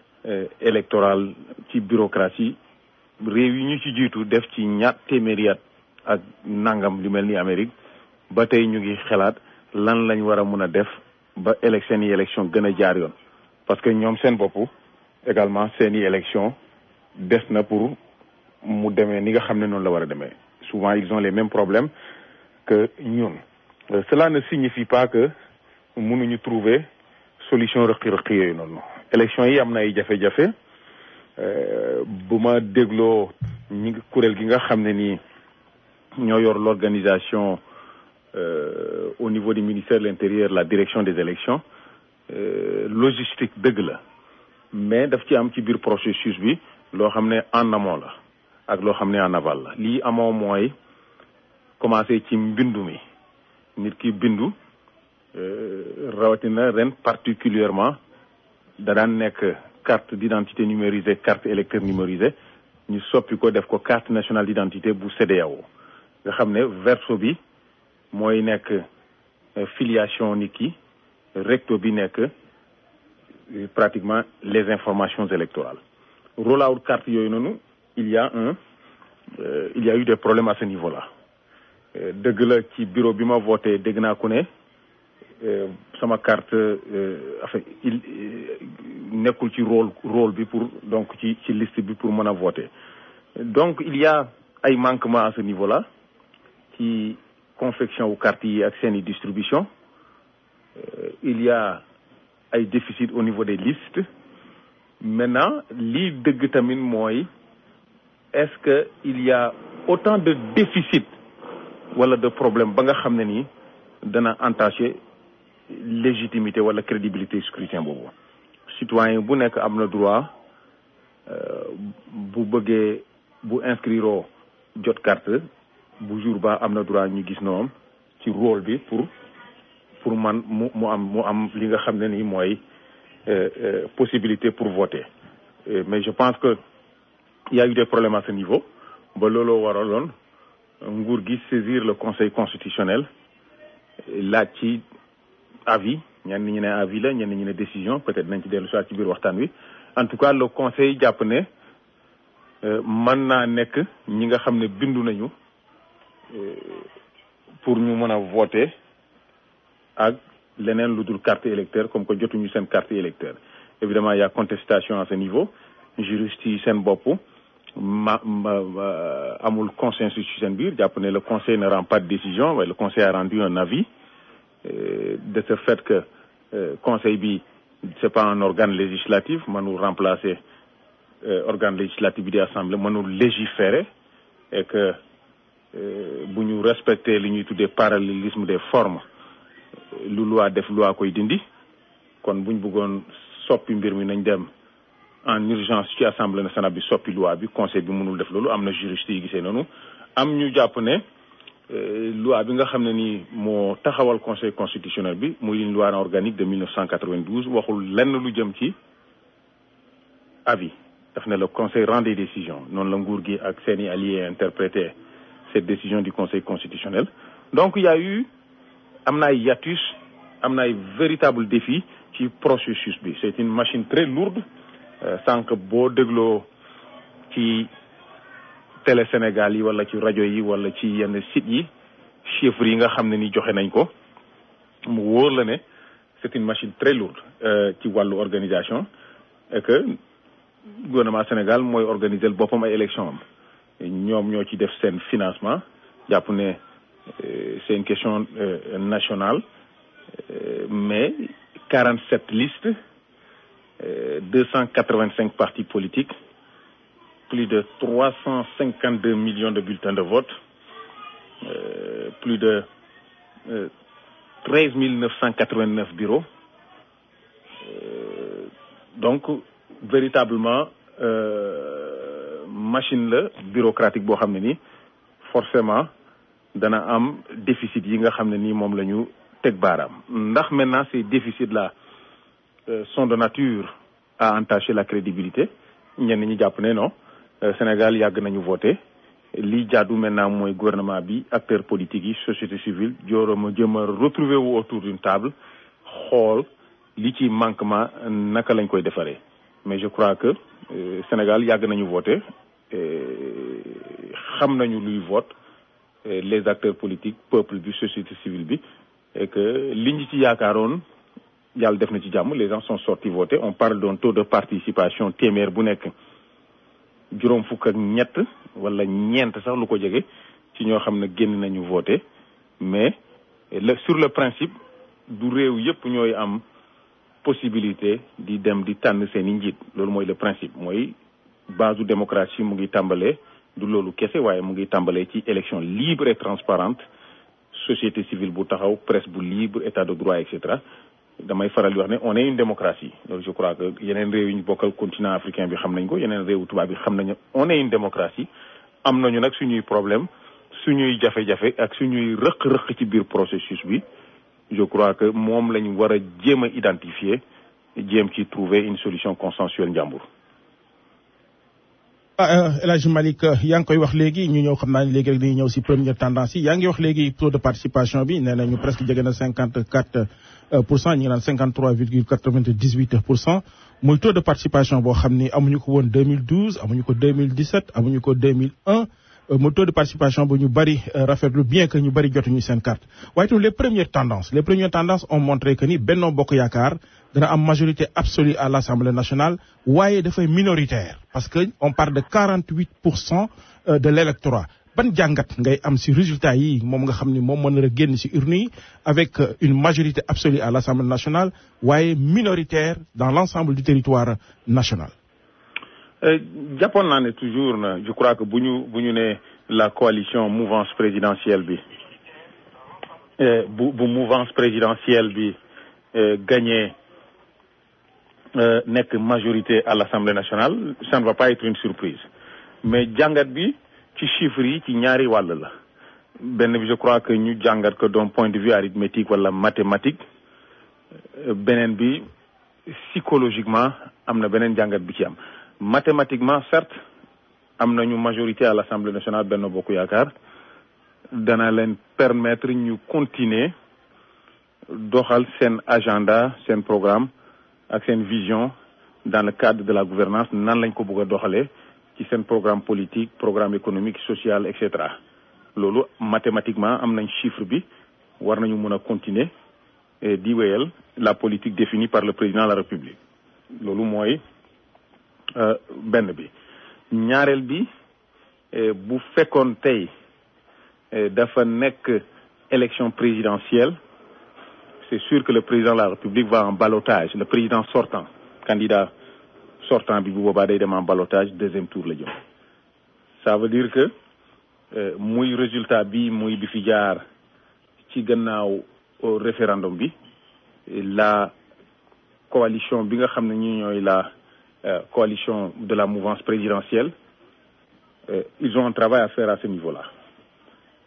électorale ci bureaucratie réew yi ñu ci jiitu def ci ñaat téeméeri at ak nangam lu mel ni Amérique. ba tey ñu ngi xalaat lan lañ war a mun a def ba élection yi élection gën a jaar yoon parce que ñoom seen bopp également seen i élection des na pour mu demee ni nga xam ne noonu la war a demee souvent ils ont les mêmes problèmes que ñun cela ne signifie pas que mënuñu trouver solution rëqi-rëqi yooyu noonu élection yi am na ay jafe-jafe bu ma dégloo ñi kuréel gi nga xam ne nii ñoo yor l'organisation Euh, au niveau du ministère de l'Intérieur la direction des élections euh, logistique dëgg la mais daf ci am ci biir processus bi loo xam ne en amont la ak loo xam ne en aval la lii amoo mooy commencé ci mbindu mi nit ki bindu euh, rawatina ren particulièrement da daan nekk carte d'identité numérisée carte électeur numérisée ñu soppi ko def ko carte nationale d'identité bu CEDEAO nga xam ne verso bi mooy nekk filiation nit ki recto bi nekk pratiquement les informations électorales rollout carte yooyu noonu il y a un euh, il y a eu des problèmes à ce niveau-là dëgg la ci bureau bi ma voté dégg naa ku ne sama carte enfin il nekkul ci rôle rôle bi pour donc ci ci liste bi pour mën a voter donc il y a ay manquements à ce niveau-là ci confection wu carte yi ak seeni distribution euh, il y a ay déficit au niveau des listes maintenant lii dëgg tamit mooy est-ce que il y a autant de déficit wala de problème ba nga xam ne nii dana entacher légitimité wala crédibilité scrutin boobu citoyen bu nekk am na droit bu bëggee bu inscrire jot carte bu jour ba am na droit ñu gis noonu ci rôle bi pour pour man mu mu am mu am li nga xam ne nii mooy possibilité pour voter mais je pense que il y a eu des problèmes à ce niveau ba looloo waraloon nguur gi saisir le conseil constitutionnel laaj ci avis ñenn ñi ne avis la ñenn ñi ne décision peut-être nañ ci dellu soit ci biir waxtaan wi en tout cas le conseil jàpp ne mën naa nekk ñi nga xam ne bindu nañu pour ñu mën a voter ak leneen lu dul carte électeur comme que jotuñu seen carte électeur évidemment il y a contestation à ce niveau juristes yi seen bopp ma amul consensus ci seen biir jàpp ne le conseil ne rend pas de décision waaye le conseil a rendu un avis de ce fait que conseil bi c'est pas un organe législatif mënul remplacer organe législatif bi di assemblée mënul légiférer et que bu ñu respecter li ñuy tuddee parallélisme des formes lu loi def loi koy dindi kon bu ñu bëggoon soppi mbir mi nañ dem en urgence ci assemblée nationale bi soppi loi bi conseil bi mënul def loolu am na juriste yi gisee noonu am ñu jàpp ne loi bi nga xam ne ni moo taxawal conseil constitutionnel bi muy une loi organique de 1992 waxul lenn lu jëm ci avis daf ne le conseil rend des décisions noonu la nguur gi ak seeni alliés interprété cette décision du conseil constitutionnel donc il y a eu am na ay hiatus am na ay véritable défi ci processus bi c'est une machine très lourde sànq boo dégloo ci télé Sénégal yi wala ci rajo yi wala ci yenn sites yi chiffres yi nga xam ne ni joxe nañ ko mu wóor la ne c'est une machine très lourde ci wàllu organisation et que gouvernement Sénégal mooy organiser boppam ay élection am ñoom ñoo ci def seen financement jàpp ne c'est une question nationale mais 47 listes 285 partis politiques plus de 352 millions de bulletins de vote euh, plus de euh, 13 989 bureaux euh, donc véritablement machine la bureaucratique boo xam ne ni forcément dana am déficit yi nga xam ne nii moom la ñu teg baaraam ndax maintenant ces déficits là sont de nature à entacher la crédibilité ñenn ñi jàpp ne non Sénégal yàgg nañu voté lii jaadu maintenant mooy gouvernement bi acteurs politiques yi société civile jooroma jëm a retrouver wu autour d'une table xool li ci manquement naka lañ koy defaree mais je crois que Sénégal yàgg nañu voté xam nañu luy vote les acteurs politiques peuple bi société civile bi et que li ñu ci yaakaaroon yàlla def na ci jàmm les gens sont sortis voter on parle d'un taux de participation téeméer bu nekk juróom fukk ak ñett wala ñeent sax lu ko jege ci ñoo xam ne génn nañu voter mais le sur le principe du réew yépp ñooy am possibilité di dem di tànn seen i njiit loolu mooy le principe mooy base démocratie mu ngi tàmbalee du loolu kese waaye mu ngi tàmbalee ci élection libre et transparente société civile bu taxaw presse bu libre état de droit et cetera damay faral di wax ne on est une démocratie loolu je crois que yeneen réew yi ñu bokkal continent africain bi xam nañ ko yeneen réewu tubaab bi xam nañu on est une démocratie am nañu nag suñuy problème suñuy jafe-jafe ak suñuy rëq-rëq ci biir processus bi je crois que moom lañu war a jéem a identifier jéem ci trouver une solution consensuelle njàmbur ah El Hadj Malick yaa ngi koy wax léegi ñu ñëw xam naa ne léegi rek dañuy ñëw si première tendance yi yaa ngi wax léegi taux de participation bi nee nañu presque jege na cinquante quatre pour cent ñu ngi naan cinquante trois virgule quatre vingt dix huit pour cent muy taux de participation boo xam ni amuñu ko woon deux mille douze amuñu ko deux mille dix sept amuñu ko deux mille un muy taux de participation bu ñu bëri rafetlu bien que ñu bëri jotuñu seen carte waaye tamit les premières tendances les premières tendances ont montré que ni Benno Bokk Yaakaar dana am majorité absolue à l'Assemblée nationale waaye dafay minoritaire parce que on parle de 48 pour cent de l'électorat ban jàngat ngay am ci résultat yi moom nga xam ni moom mën na génn ci urne yi avec une majorité absolue à l'Assemblée nationale waaye minoritaire dans l'ensemble du territoire national jàppoon naa ne toujours na je crois que bu ñu bu ñu ne la coalition mouvance présidentielle bi bu bu mouvance présidentielle bi gagné nekk majorité à l'Assemblée nationale ça ne va pas être une surprise mais jàngat bi ci chiffres yi ci ñaari wàll la benn bi je crois que ñu jàngat ko d'un point de vue arithmétique wala mathématique beneen bi psychologiquement am na beneen jàngat bi ci am mathématiquement certes am nañu majorité à l'Assemblée nationale Benno Bokk Yaakaar dana leen permettre ñu continuer doxal seen agenda seen programme ak seen vision dans le cadre de la gouvernance nan lañ ko bëgg a doxalee ci seen programme politique programme économique social et cetera loolu mathématiquement am nañ chiffre bi war nañu mën a continuer di wéyal la politique définie par le président de la République loolu mooy benn bi ñaareel bi bu fekkoon tey dafa nekk élection présidentielle c'est sûr que le président de la République va en ballottage le président sortant candidat sortant bi bu boobaa day dem en ballottage deuxième tour la jëm ça veut dire que muy résultat bi muy bi fi jaar ci gannaaw référendum bi la coalition bi nga xam ne ñi ñooy la coalition de la mouvance présidentielle ils ont un travail à faire à ce niveau-là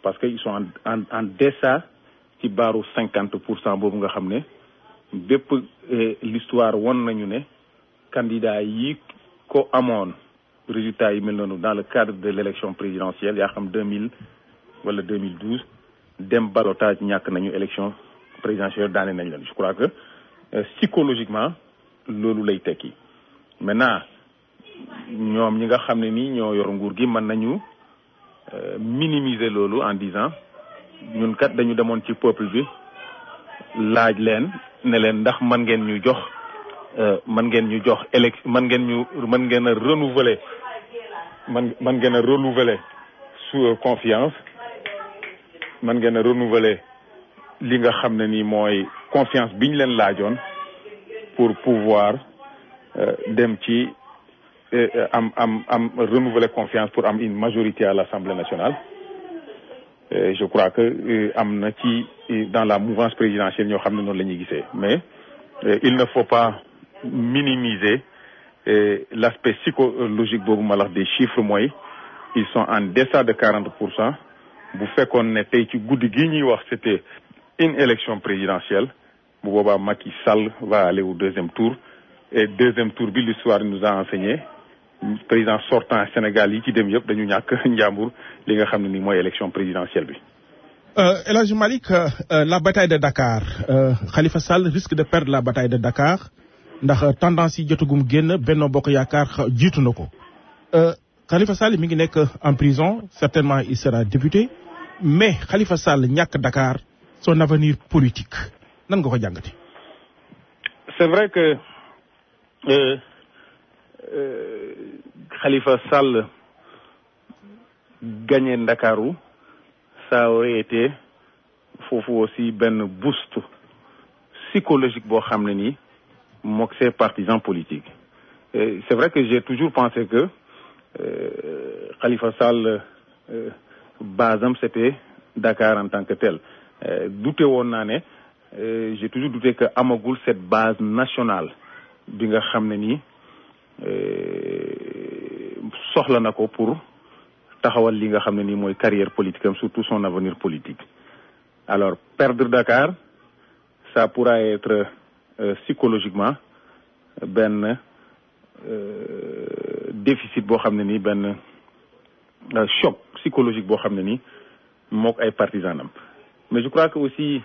parce que ils sont en en en deçà ci baaru cinquante pour cent boobu nga xam ne bépp l'histoire won nañu ne candidat yi ko amoon résultat yi mel noonu dans le cadre de l'élection présidentielle yaa xam deux mille wala deux mille douze dem ballottage ñàkk nañu élection présidentielle daane nañ leen je crois que psychologiquement loolu lay tekki maintenant ñoom ñi nga xam ne nii ñoo yor nguur gi mën nañu minimiser loolu en disant ñun kat dañu demoon ci peuple bi laaj leen ne leen ndax mën ngeen ñu jox mën ngeen ñu jox élect mën ngeen ñu mën ngeen a renouveler man mën ngeen a renouveler sous confiance mën ngeen a renouveler li nga xam ne nii mooy confiance bi ñu leen laajoon pour pouvoir dem ci am am am renouveler confiance pour am une majorité à l'Assemblée nationale je crois que am na ci dans la mouvance présidentielle ñoo xam ne noonu la ñuy gisee mais il ne faut pas minimiser l'aspect psychologique boobu ma la wax des chiffres mooy ils sont en deçà de quarante pour cent bu fekkoon ne tey ci guddi gi ñuy wax c'était une élection présidentielle bu boobaa Macky Sall va aller au deuxième tour et deuxième tour bi l'histoire nous a enseigné président sortant Sénégal yi ci dem yëpp dañu ñàkk njàmbur li nga xam ne ni mooy élection présidentielle bi. El Hadj Malick la bataille de Dakar Khalifa Sall risque de perdre la bataille de Dakar ndax tendance yi jotagum génn Benno Bokk Yaakaar jiitu na ko Khalifa Sall mi ngi nekk en prison certainement il sera député mais Khalifa Sall ñàkk Dakar son avenir politique nan nga ko jàngati. c'est vrai que euh, euh, Khalifa Sall gagné Ndakaaru ça aurait été foofu aussi benn boost psychologique boo xam ne nii mook ses partisans politiques Et c'est vrai que j'ai toujours pensé que euh, Khalifa Sall base am c'était Dakar en tant que tel douté woon naa ne j'ai toujours douté que amagul cette base nationale bi nga xam ne nii soxla na ko pour taxawal li nga xam ne nii mooy carrière politique am surtout son avenir politique alors perdre Dakar ça pourra être euh, psychologiquement benn euh, déficit boo xam ne nii benn euh, choc psychologique boo xam ne nii mook ay partisans am mais je crois que aussi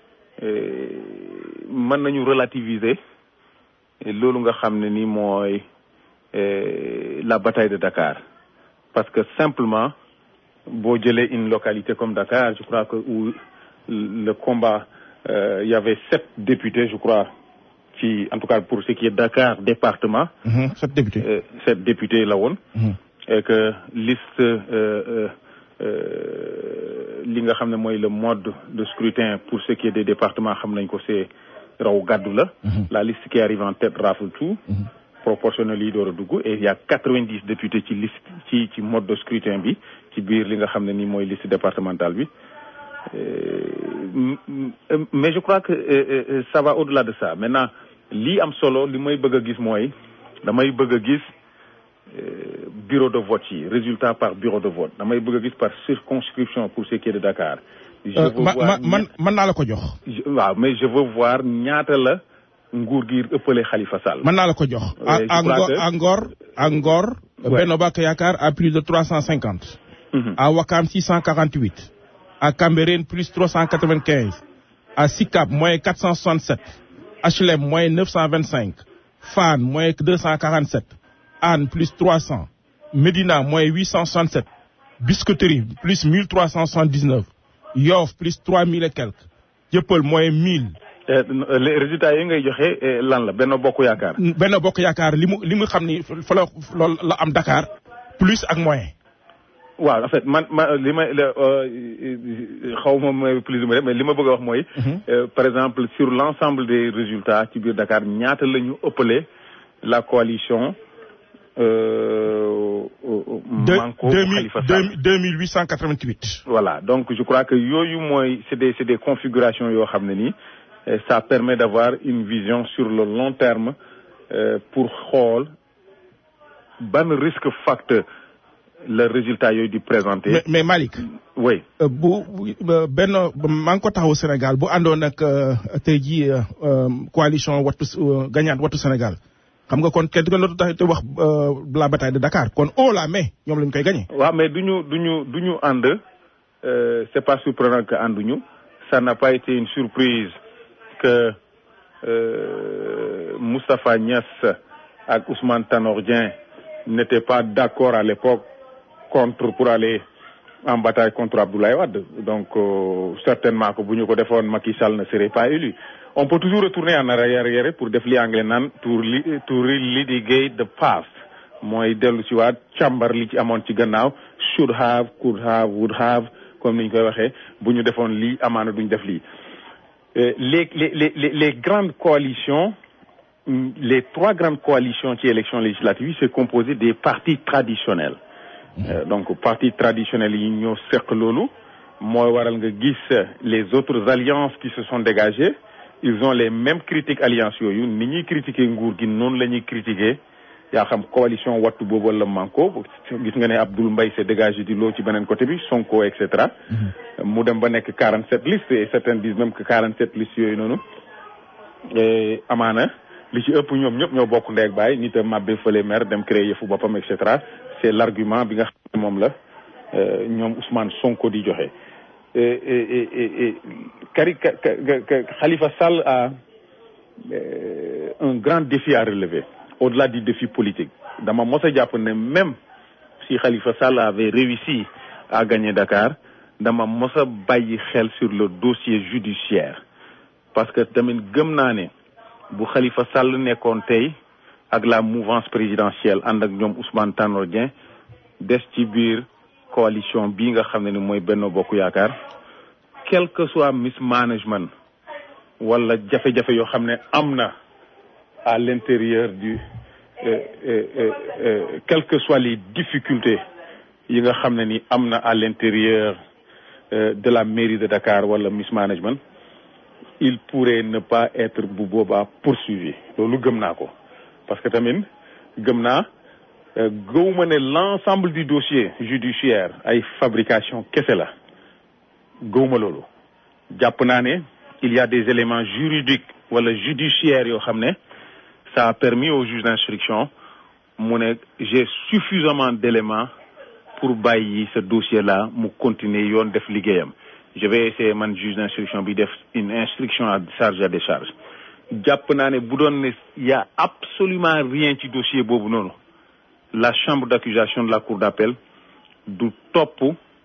mën nañu relativiser loolu nga xam ne ni mooy la bataille de Dakar parce que simplement boo jëlee une localité comme Dakar je crois que où le combat euh, il y avait sept députés je crois ci en tout cas pour ce qui est Dakar département. Mmh, sept députés. Euh, sept députés la woon. Mmh. et que liste li nga xam ne mooy le mode de scrutin pour ce qui est des départements xam nañ ko c'est raw gàddu la. la liste qui arrive en tête rafle tout. proportionnel yi door a dugg et il y a quatre-vingt-dix députés ci liste ci ci mode de scrutin bi ci biir li nga xam ne nii mooy liste départementale bi mais je crois que euh, ça va au-delà de ça maintenant lii am solo li may bëgg a gis mooy damay bëgg a gis bureau de vote yi résultat par bureau de vote damay bëgg a gis par circonscription pour ce qui est de Dakar. je veux voir man man naa la ko jox. waaw mais je veux voir ñaata la. nguur gi ëppale Khalifa Sall. mën naa la ko jox. à à Ngor à Ngor à Ngor. Benno Bokk Yaakaar à plus de trois cent cinquante. à Wakam six cent quarante huit. à Cambérène plus trois cent quatre vingt quinze. à Sicap moins quatre cent soixante sept. HLM moins neuf cent vingt cinq. Fann moins deux cent quarante sept. Anne plus trois cent. Médina moins huit cent soixante sept. Biscuiterie plus mille trois cent soixante dix neuf. Yoff plus trois mille et quelques. Jëppal moins mille. les résultats yi ngay joxe lan la Benno Bokk Yaakaar. Benno Bokk Yaakaar li mu li mu xam ni fa la loolu la am Dakar plus ak moyen. waaw en fait man ma li may xaw ma may plus ou mais li ma bëgg a wax mooy. par exemple sur l'ensemble des résultats ci biir Dakar ñaata la ñu ëppale la coalition. Manko Khalifa Sall deux mille huit cent quatre-vingt-huit. voilà donc je crois que yooyu mooy c'est des c'est des configurations yoo xam ne nii. ça permet d'avoir une vision sur le long terme euh, pour xool ban risque facteur le résultat yooyu di présenté. mais mais Malick. oui. bu benn maa ngi ko taxawu Sénégal bu àndoon ak tey jii coalition wattu gagnante wattu Sénégal xam nga kon kenn kenn dootu tax te wax la bataille de Dakar kon haut la main ñoom lañ koy gagné. waaw mais du ñu du ñu du ñu ànd c'est pas surprenant que ànduñu ça n'a pas été une surprise que Moustapha Niass ak Ousmane Tanor Dieng n'étaient pas d'accord à l'époque contre pour aller en bataille contre Abdoulaye Wade donc euh, certainement que bu ñu ko defoon Macky Sall ne serait pas élu on peut toujours retourner en arrière pour def li anglais naan to li to relitigate the past mooy dellu si waat càmbar li ci amoon ci gannaaw should have could have would have comme ni ñu koy waxee bu ñu defoon lii amaana duñ def lii les les les les grandes coalitions les trois grandes coalitions ci élections législatives c'est composé des partis traditionnels Euh, donc partis traditionnels yi ñoo seq loolu mooy waral nga gis les autres alliances qui se sont dégagées ils ont les mêmes critiques alliances yooyu ni ñuy critiquer nguur gi noonu la ñuy critiquer yaa xam coalition wattu boobu wala manko gis nga ne Abdoul Mbaye s'est dégagé di loo ci beneen côté bi Sonko et cetera mu dem ba nekk 47 listes et certains disent même que 47 listes yooyu noonu amaana li ci ëpp ñoom ñëpp ñoo bokk ndey ak baay nit a mabbe fële maire dem créer yëfu boppam et cetera c'est l'argument bi nga xam ne moom la ñoom Ousmane Sonko di joxe Kari Khalifa Sall a un grand défi à relever au-delà du défi politique dama mos a jàpp ne même si Khalifa Sall avait réussi à gagner Dakar dama mos a bàyyi xel sur le dossier judiciaire parce que tamit gëm naa ne bu Khalifa Sall nekkoon tey ak la mouvance présidentielle ànd ak ñoom Ousmane Tanor Dieng des ci biir coalition bii nga xam ne ni mooy Benno Bokk Yaakaar quel que soit mismanagement wala jafe-jafe yoo xam ne am na à l'intérieur du euh, euh, euh, quelles que soient les difficultés yi nga xam ne ni am na à l'intérieur de la mairie de Dakar wala mismanagement il pourrait ne pas être bu boobaa poursuivi loolu gëm naa ko parce que tamit gëm naa gëwuma ne l'ensemble du dossier judiciaire ay fabrication kese la gëwuma loolu jàpp naa ne il y a des éléments juridiques wala judiciaires yoo xam ne ça a permis au juge d'instruction mu ne j'ai suffisamment d'éléments pour bàyyi ce dossier là mu continuer yoon def liggéeyam je vais essayer man juge d'instruction bi def une instruction à charge à décharge jàpp naa ne bu doon ne y a absolument rien ci dossier boobu noonu la chambre d'accusation de la cour d'appel du topp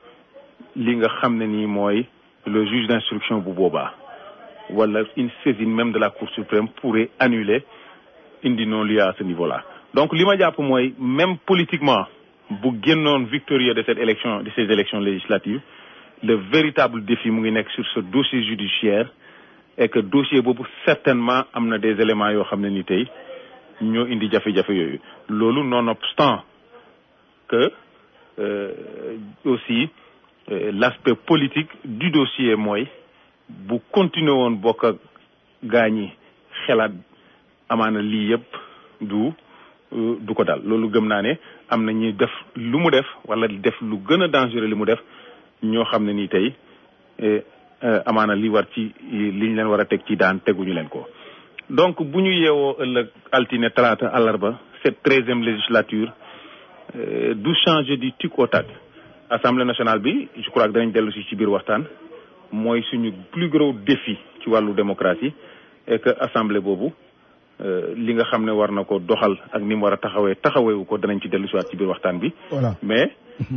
li nga xam ne nii mooy le juge d'instruction bu boobaa wala une saisine même de la cour suprême pourrait annuler indi non-lieu à ce niveau-là donc li ma jàpp mooy même politiquement bu génnoon victorieux de cette élection de ces élections législatives le véritable défi mu ngi nekk sur ce dossier judiciaire et que dossier boobu certainement am na des éléments yoo xam ne ni tey ñoo indi jafe-jafe yooyu loolu nonobstant que euh, aussi euh, l'aspect politique du dossier mooy bu continuer woon bokk ak gaañi xelaat amaana lii yëpp du du ko dal loolu gëm naa ne am na ñuy def lu mu def wala def lu gën a dangereux li mu def ñoo xam ne nii tey amaana li war ci liñ leen war a teg ci daan teguñu leen ko donc bu ñu yeewoo ëllëg altine talaata àllarba cette treizième législature du changer du tic au tac assemblée nationale bi je crois que danañ dellu si ci biir waxtaan mooy suñu plus gros défi ci wàllu démocratie et que assemblée boobu li nga xam ne war na ko doxal ak ni mu war a taxawee taxaweewu ko danañ ci dellu si waat ci biir waxtaan bi mais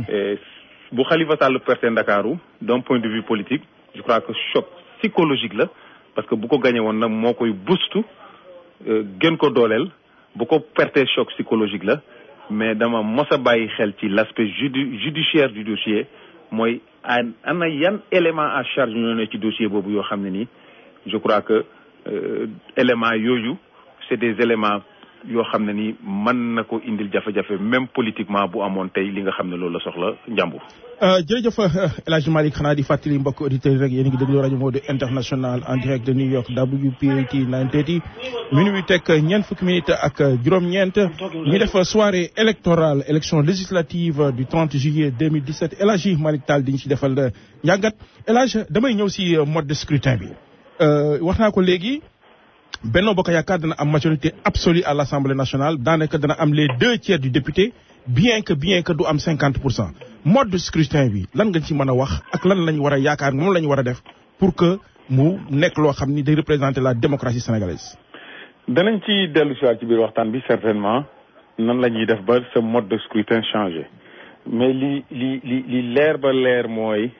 bu Khalifa Sall perte Ndakaaru d'un point de vue politique je crois que choc psychologique la parce que bu ko gagné woon nag moo koy boost gën ko dooleel bu ko perte choc psychologique la mais dama mos a bàyyi xel ci l'aspect judi judiciaire du dossier mooy ana yan élément à charge ñoo ne ci dossier boobu yoo xam ne nii je crois que éléments yooyu c'est des éléments yoo xam ne ni mën na ko indil jafe-jafe même politiquement bu amoon tey li nga xam ne loolu la soxla njàmbur. jërëjëf El Hadj Malick xanaa di fàttali mbokk auditeurs yi rek yéen a ngi déglu rajo Modou International en direct de New York WPAT 930 minuit teg ñeent fukki minutes ak juróom-ñeent ñu def soirée électorale élection législative du 30 juillet 2017 El Hadj Malick Tall di ñu ci defal njàngat El Hadj damay ñëw si mode de scrutin bi wax naa ko léegi. Benno Bokk Yaakaar dana am majorité absolue à l'Assemblée nationale daanaka dana am les deux tiers du député bien que bien que du am cinquante pour cent mode de scrutin bi lan nga ci mën a wax ak lan lañ war a yaakaar moom la ñu war a def pour que mu nekk loo xam ni day représenter la démocratie sénégalaise. danañ ci dellu si waat ci biir waxtaan bi certainement nan la ñuy def ba ce mode de scrutin changé mais li li li li leer ba leer mooy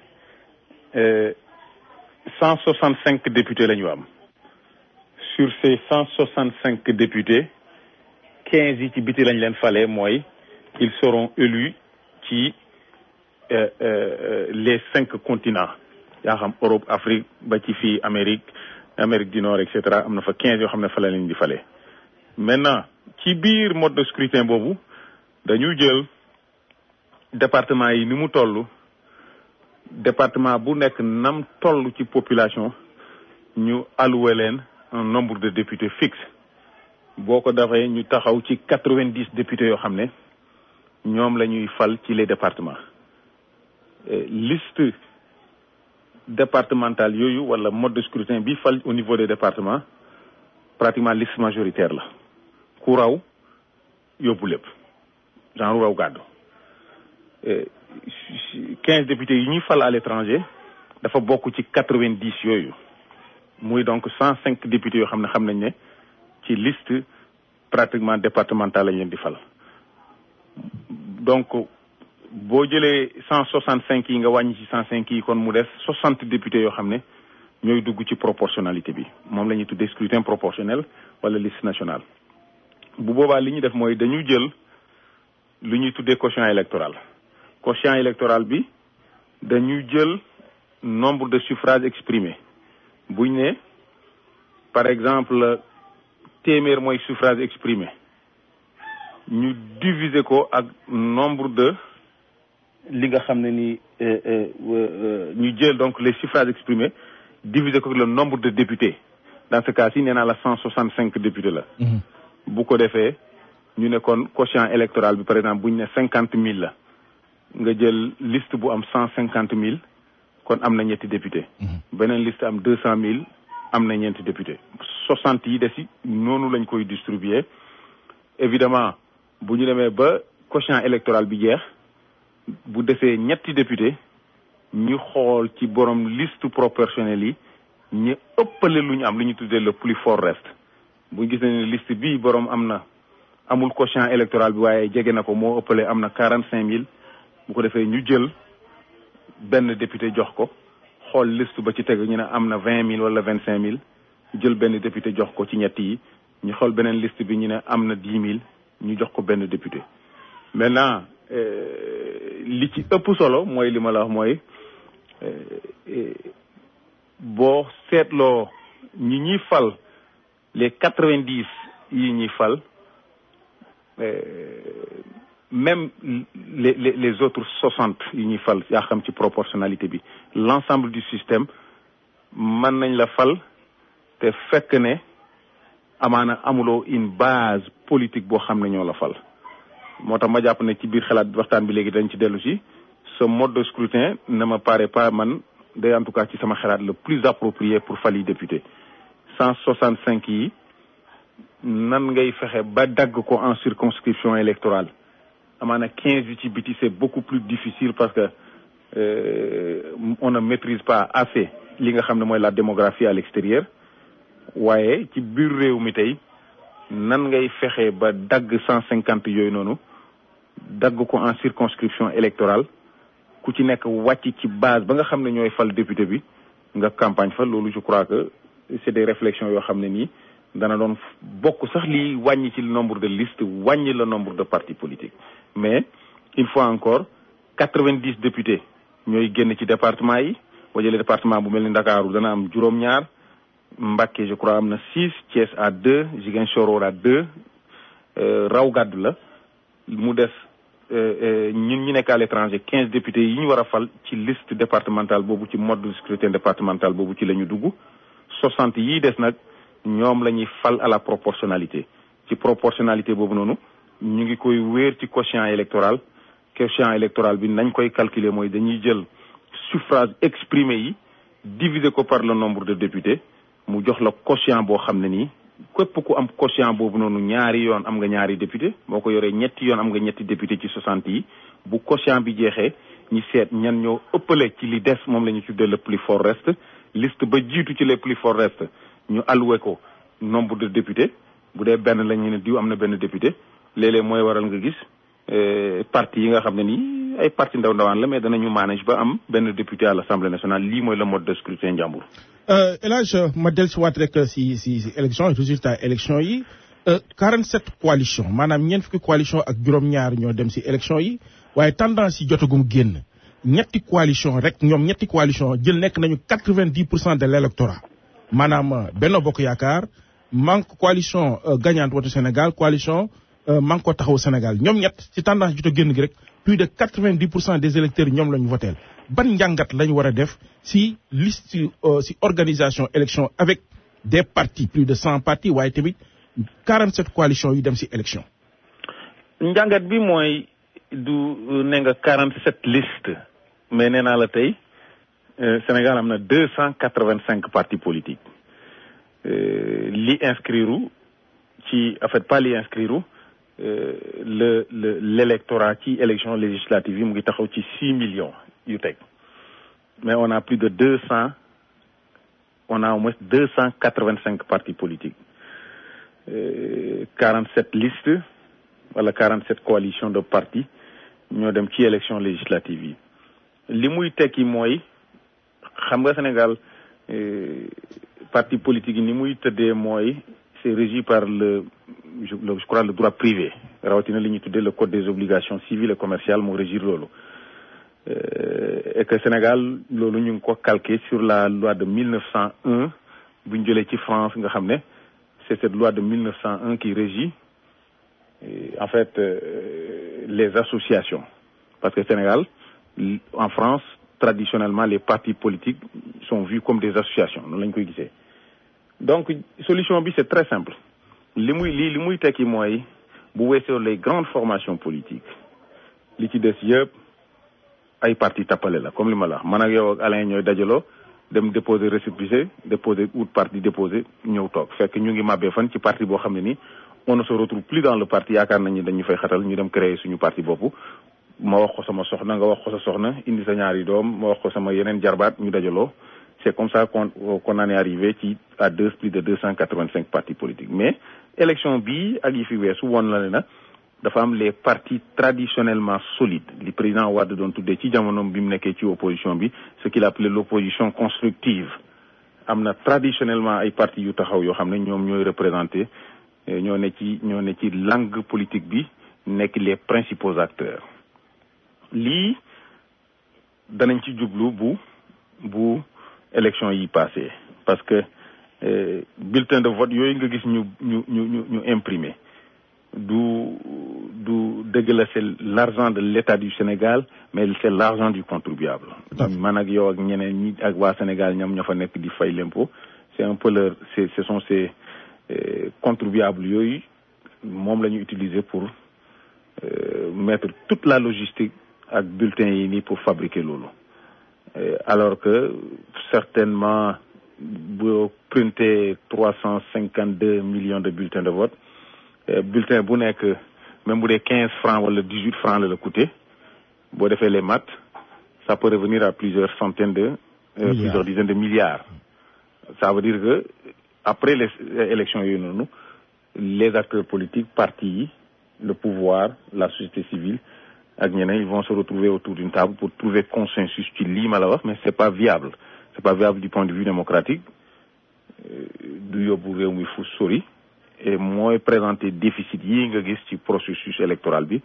cent soixante cinq députés la ñu am. sur ces cent soixante cinq députés quinze yi ci biti lañ leen fale mooy ils seront élus ci les cinq continents yaa xam Europe Afrique ba ci fii Amérique Amérique du Nord et cetera am na fa quinze yoo xam ne fa la leen di fale maintenant ci biir mode de scrutin boobu dañu jël département yi ni mu toll département bu nekk nam toll ci population ñu alloué leen un nombre de députés fixe boo ko defee ñu taxaw ci quatre-vingt-dix députés yoo xam ne ñoom la ñuy fal ci les départements liste départementale yooyu wala mode de scrutin bi fal au niveau des départements pratiquement liste majoritaire la ku raw yóbbu lépp genre raw gàddu quinze députés yi ñuy fal à l'étranger dafa bokk ci quatre-vingt-dix yooyu muy donc cent cinq députés yoo xam ne xam nañ ne ci liste pratiquement départementale lañ leen di fal donc boo jëlee cent soixante cinq yi nga wàññi ci cent cinq yi kon mu des soixante députés yoo xam ne ñooy dugg ci proportionnalité bi moom la ñuy tuddee scrutin proportionnel wala liste nationale bu boobaa li ñu def mooy dañu jël lu ñuy tuddee quotient électoral quotient électoral bi dañu jël nombre de suffrages exprimés buñ ne par exemple téeméer mooy suffrage exprimé ñu diviser ko ak nombre de li nga xam ne ni ñu jël donc les suffrages exprimés diviser ko ak le nombre de députés dans ce cas ci nee naa la cent soixante cinq députés la bu ko defee ñu ne kon quotient électoral bi par exemple buñ ne cinquante mille la nga jël liste bu am cent cinquante mille kon am na ñetti député beneen liste am deux cent mille am na ñeenti député soixante yi des noonu lañ koy distribuer évidemment bu ñu demee ba quotient électoral bi jeex bu desee ñetti député ñu xool ci borom liste proportionnelle yi ñu ëppale lu ñu am lu ñu tuddee le plus fort reste bu ñu gis ne liste bii borom am na amul quotient électoral bi waaye jege na ko moo ëppale am na quarante cinq mille bu ko defee ñu jël benn député jox ko xool liste ba ci teg ñu ne am na vingt mille wala vingt cinq mille jël benn député jox ko ci ñett yi ñu xool beneen liste bi ñu ne am na dix mille ñu jox ko benn député maintenant li ci ëpp solo mooy li ma la wax mooy boo seetloo ñi ñuy fal les quatre vingt dix yi ñuy fal même les les les autres soixante yi ñuy fal yaa xam ci proportionnalité bi l'ensemble du système mën nañ la fal te fekk ne amaana amuloo une base politique boo xam ne ñoo la fal moo tax ma jàpp ne ci biir xalaat waxtaan bi léegi dañ ci dellu si ce mode de scrutin ne me paraît pas man day en tout cas ci sama xalaat le plus approprié pour fali député cent soixante cinq yi nan ngay fexe ba dagg ko en circonscription électorale amaana quinze yi ci biti c'est beaucoup plus difficile parce que euh, on ne maîtrise pas assez li nga xam ne mooy la démographie à l'extérieur waaye ci biir réew mi tey nan ngay fexe ba dagg cent cinquante yooyu noonu dagg ko en circonscription électorale ku ci nekk wàcc ci base ba nga xam ne ñooy fal député bi nga campagne fa loolu je crois que c'est des réflexions yoo xam ne nii dana doon bokk sax lii wàññi ci le nombre de listes wàññi le nombre de partis politiques mais il faut encore quatre-vingt-dix députés ñooy génn ci département yi boo jëlee département bu mel ni Ndakaaru dana am juróom-ñaar Mbacké je crois am na six Thiès à deux Ziguinchor à deux raw gàddu la mu des ñun ñi nekk à l'étranger quinze députés yi ñu war a fal ci liste départementale boobu ci mode de scrutin départemental boobu ci la ñu dugg soixante yii des nag ñoom la ñuy fal à la proportionnalité ci proportionnalité boobu noonu ñu ngi koy wéer ci quotient électoral quotient électoral bi nañ koy calculer mooy dañuy jël suffrage exprimé yi diviser ko par le nombre de députés mu jox la quotient boo xam ne nii képp ku am quotient boobu noonu ñaari yoon am nga ñaari député boo ko yoree ñetti yoon am nga ñetti député ci soixante yi bu quotient bi jeexee ñi seet ñan ñoo ëppale ci li des moom la ñu tuddee le plus fort reste liste ba jiitu ci les plus fort reste ñu alloué ko nombre de députés bu dee benn la ñu ne diw am na benn député léeg-léeg mooy waral nga gis parti yi nga xam ne nii ay parti ndaw ndawaan la mais danañu manage ba am benn député à l'Assemblée nationale lii mooy le mode de scrutin njàmbur El Hadj ma dellusiwaat rek si si si élection résultat élection yi 47 coalition maanaam ñeent fukki coalition ak juróom-ñaar ñoo dem si élection yi waaye tendance yi jotagum génn ñetti coalition rek ñoom ñetti coalition jël nekk nañu 90 pour cent de l' électorat maanaam Benno Bokk Yaakaar manque coalition gagnante Wattu Sénégal coalition Manko Taxawu Sénégal ñoom ñett ci tendance jot a génn gi rek plus de 90 pour cent des électeurs yi ñoom la ñu voteel ban njàngat lañ war a def si liste si organisation élection avec des partis plus de cent partis waaye tamit 47 coalitions yu dem si élection njàngat bi mooy du ne nga 47 liste mais nee naa la tey Sénégal am na 285 partis politiques li inscrire ci en fait pas li inscrire le le l'électorat ci élection législative yi mu ngi taxaw ci 6 millions yu teg mais on a plus de 200 on a au moins 285 partis politiques 47 listes wala 47 coalitions de partis ñoo dem ci élection législative yi li muy tekki mooy xam nga Sénégal parti politique yi ni muy tëddee mooy c'est régi par le je, le je crois le droit privé rawatina li ñuy tuddee le code des obligations civiles et commerciales moo régir loolu et que Sénégal loolu ñu ngi ko calqué sur la loi de 1901 bu ñu jëlee ci France nga xam ne c'est cette loi de 1901 qui régit en fait euh, les associations parce que Sénégal en France traditionnellement les partis politiques sont vus comme des associations noonu la ñu koy gisee donc solution bi c'est très simple li muy li li muy tekki mooy bu weesoo les grandes formations politiques li ci des yëpp ay parti tappale la comme li ma la wax man ak yow ak Alain ñooy dajaloo dem déposer récépissé déposer out parti déposer ñëw toog fekk ñu ngi màbbee fan ci parti boo xam ne nii on ne se retrouve plus dans le parti yaakaar nañu dañu fay xatal ñu dem créer suñu parti bopp ma wax ko sama soxna nga wax ko sa soxna indi sa ñaari doom ma wax ko sama yeneen jarbaat ñu dajaloo c'est comme ça qu'on qu'on en est arrivé ci à deux plus de deux cent quatre-vingt-cinq partis politiques mais élection bii ak yi fi weesu woon la ne na dafa am les partis traditionnellement solides li président Wade doon tuddee ci jamonoom bi mu nekkee ci opposition bi ce qu'il appelait l'opposition constructive am na traditionnellement ay partis yu taxaw yoo xam ne ñoom ñooy représenté ñoo ne ci ñoo ne ci langue politique bi nekk les principaux acteurs lii danañ ci jublu bu bu élection yi passé parce que euh, bulletin de vote yooyu nga gis ñu ñu ñu ñu ñu imprimé du du dëgg la c'est l'argent de l'État du Sénégal mais c'est l'argent du contribuable man ak yow ak ñeneen ñi ak waa Sénégal ñoom ñoo fa nekk di fay l'impôt c'est un peu leur c'est ce sont ces euh, contribuables yooyu moom la ñu utiliser pour euh, mettre toute la logistique ak bulletin yi nii pour fabriquer loolu alors que certainement boo printé trois cent cinquante deux millions de bulletins de vote bulletin bu nekk même bu dee quinze francs wala dix huit francs la la coûté boo defee les maths ça peut revenir à plusieurs centaines de euh, plusieurs dizaines de milliards ça veut dire que après les élections yooyu noonu les acteurs politiques partis yi le pouvoir la société civile ak ñeneen ils vont se retrouver autour d'une table pour trouver consensus ci lii ma la wax mais c'est pas viable c'est pas viable du point de vue démocratique du yóbbu réew mi fu sori et mooy présenter déficit yi nga gis ci processus électoral bi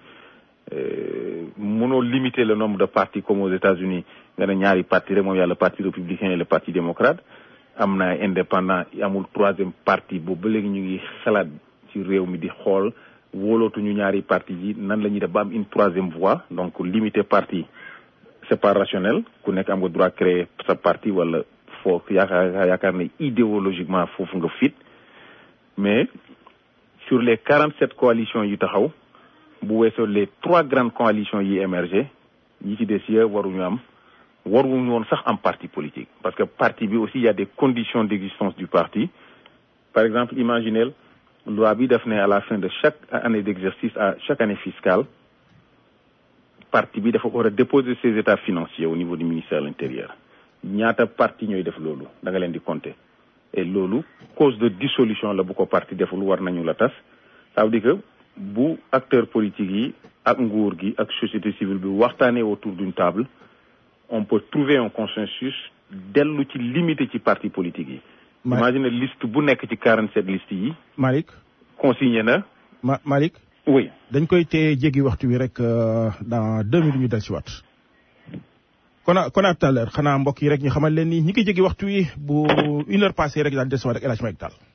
mënoo limiter le nombre de partis comme aux États-Unis nga ne ñaari parti rek moom yàlla le parti républicain et le parti démocrate am na indépendant amul troisième parti boobu ba léegi ñu ngi xalaat ci réew mi di xool wóolootuñu ñaari parti yi nan la ñuy def ba am une troisième voie donc limiter parti c'est pas rationnel ku nekk am nga droit créer sa parti wala foofu yaakaar yaakaar ne idéologiquement foofu nga fit mais sur les quarante sept coalitions yi taxaw bu weesoo les trois grandes coalitions yi émergé yi ci des yëpp waruñu am waruñu woon sax am parti politique parce que parti bi aussi il y a des conditions d'existence du parti par exemple imaginez loi bi def ne à la fin de chaque année d'exercice à chaque année fiscale parti bi dafa war a déposer ses états financiers au niveau du ministère de l'intérieur ñaata parti ñooy def loolu da nga leen di compter et loolu cause de dissolution la bu ko parti deful war nañu la tas ça veut dire que bu acteurs politiques yi ak nguur gi ak société civile bi waxtaanee autour d'une table on peut trouver un consensus dellu ci limité ci parti politique yi imagine liste bu nekk ci 47 listes yi Malick consigné na ma Malick oui dañ koy téye jéggi waxtu wi rek dans deux minutes ñu del si waat kon a kon à tout à l'heure xanaa mbokk yi rek ñu xamal leen ni ñi ngi jéggi waxtu wi bu une heure passée rek daan del si waat rek El Hadj Malick Tall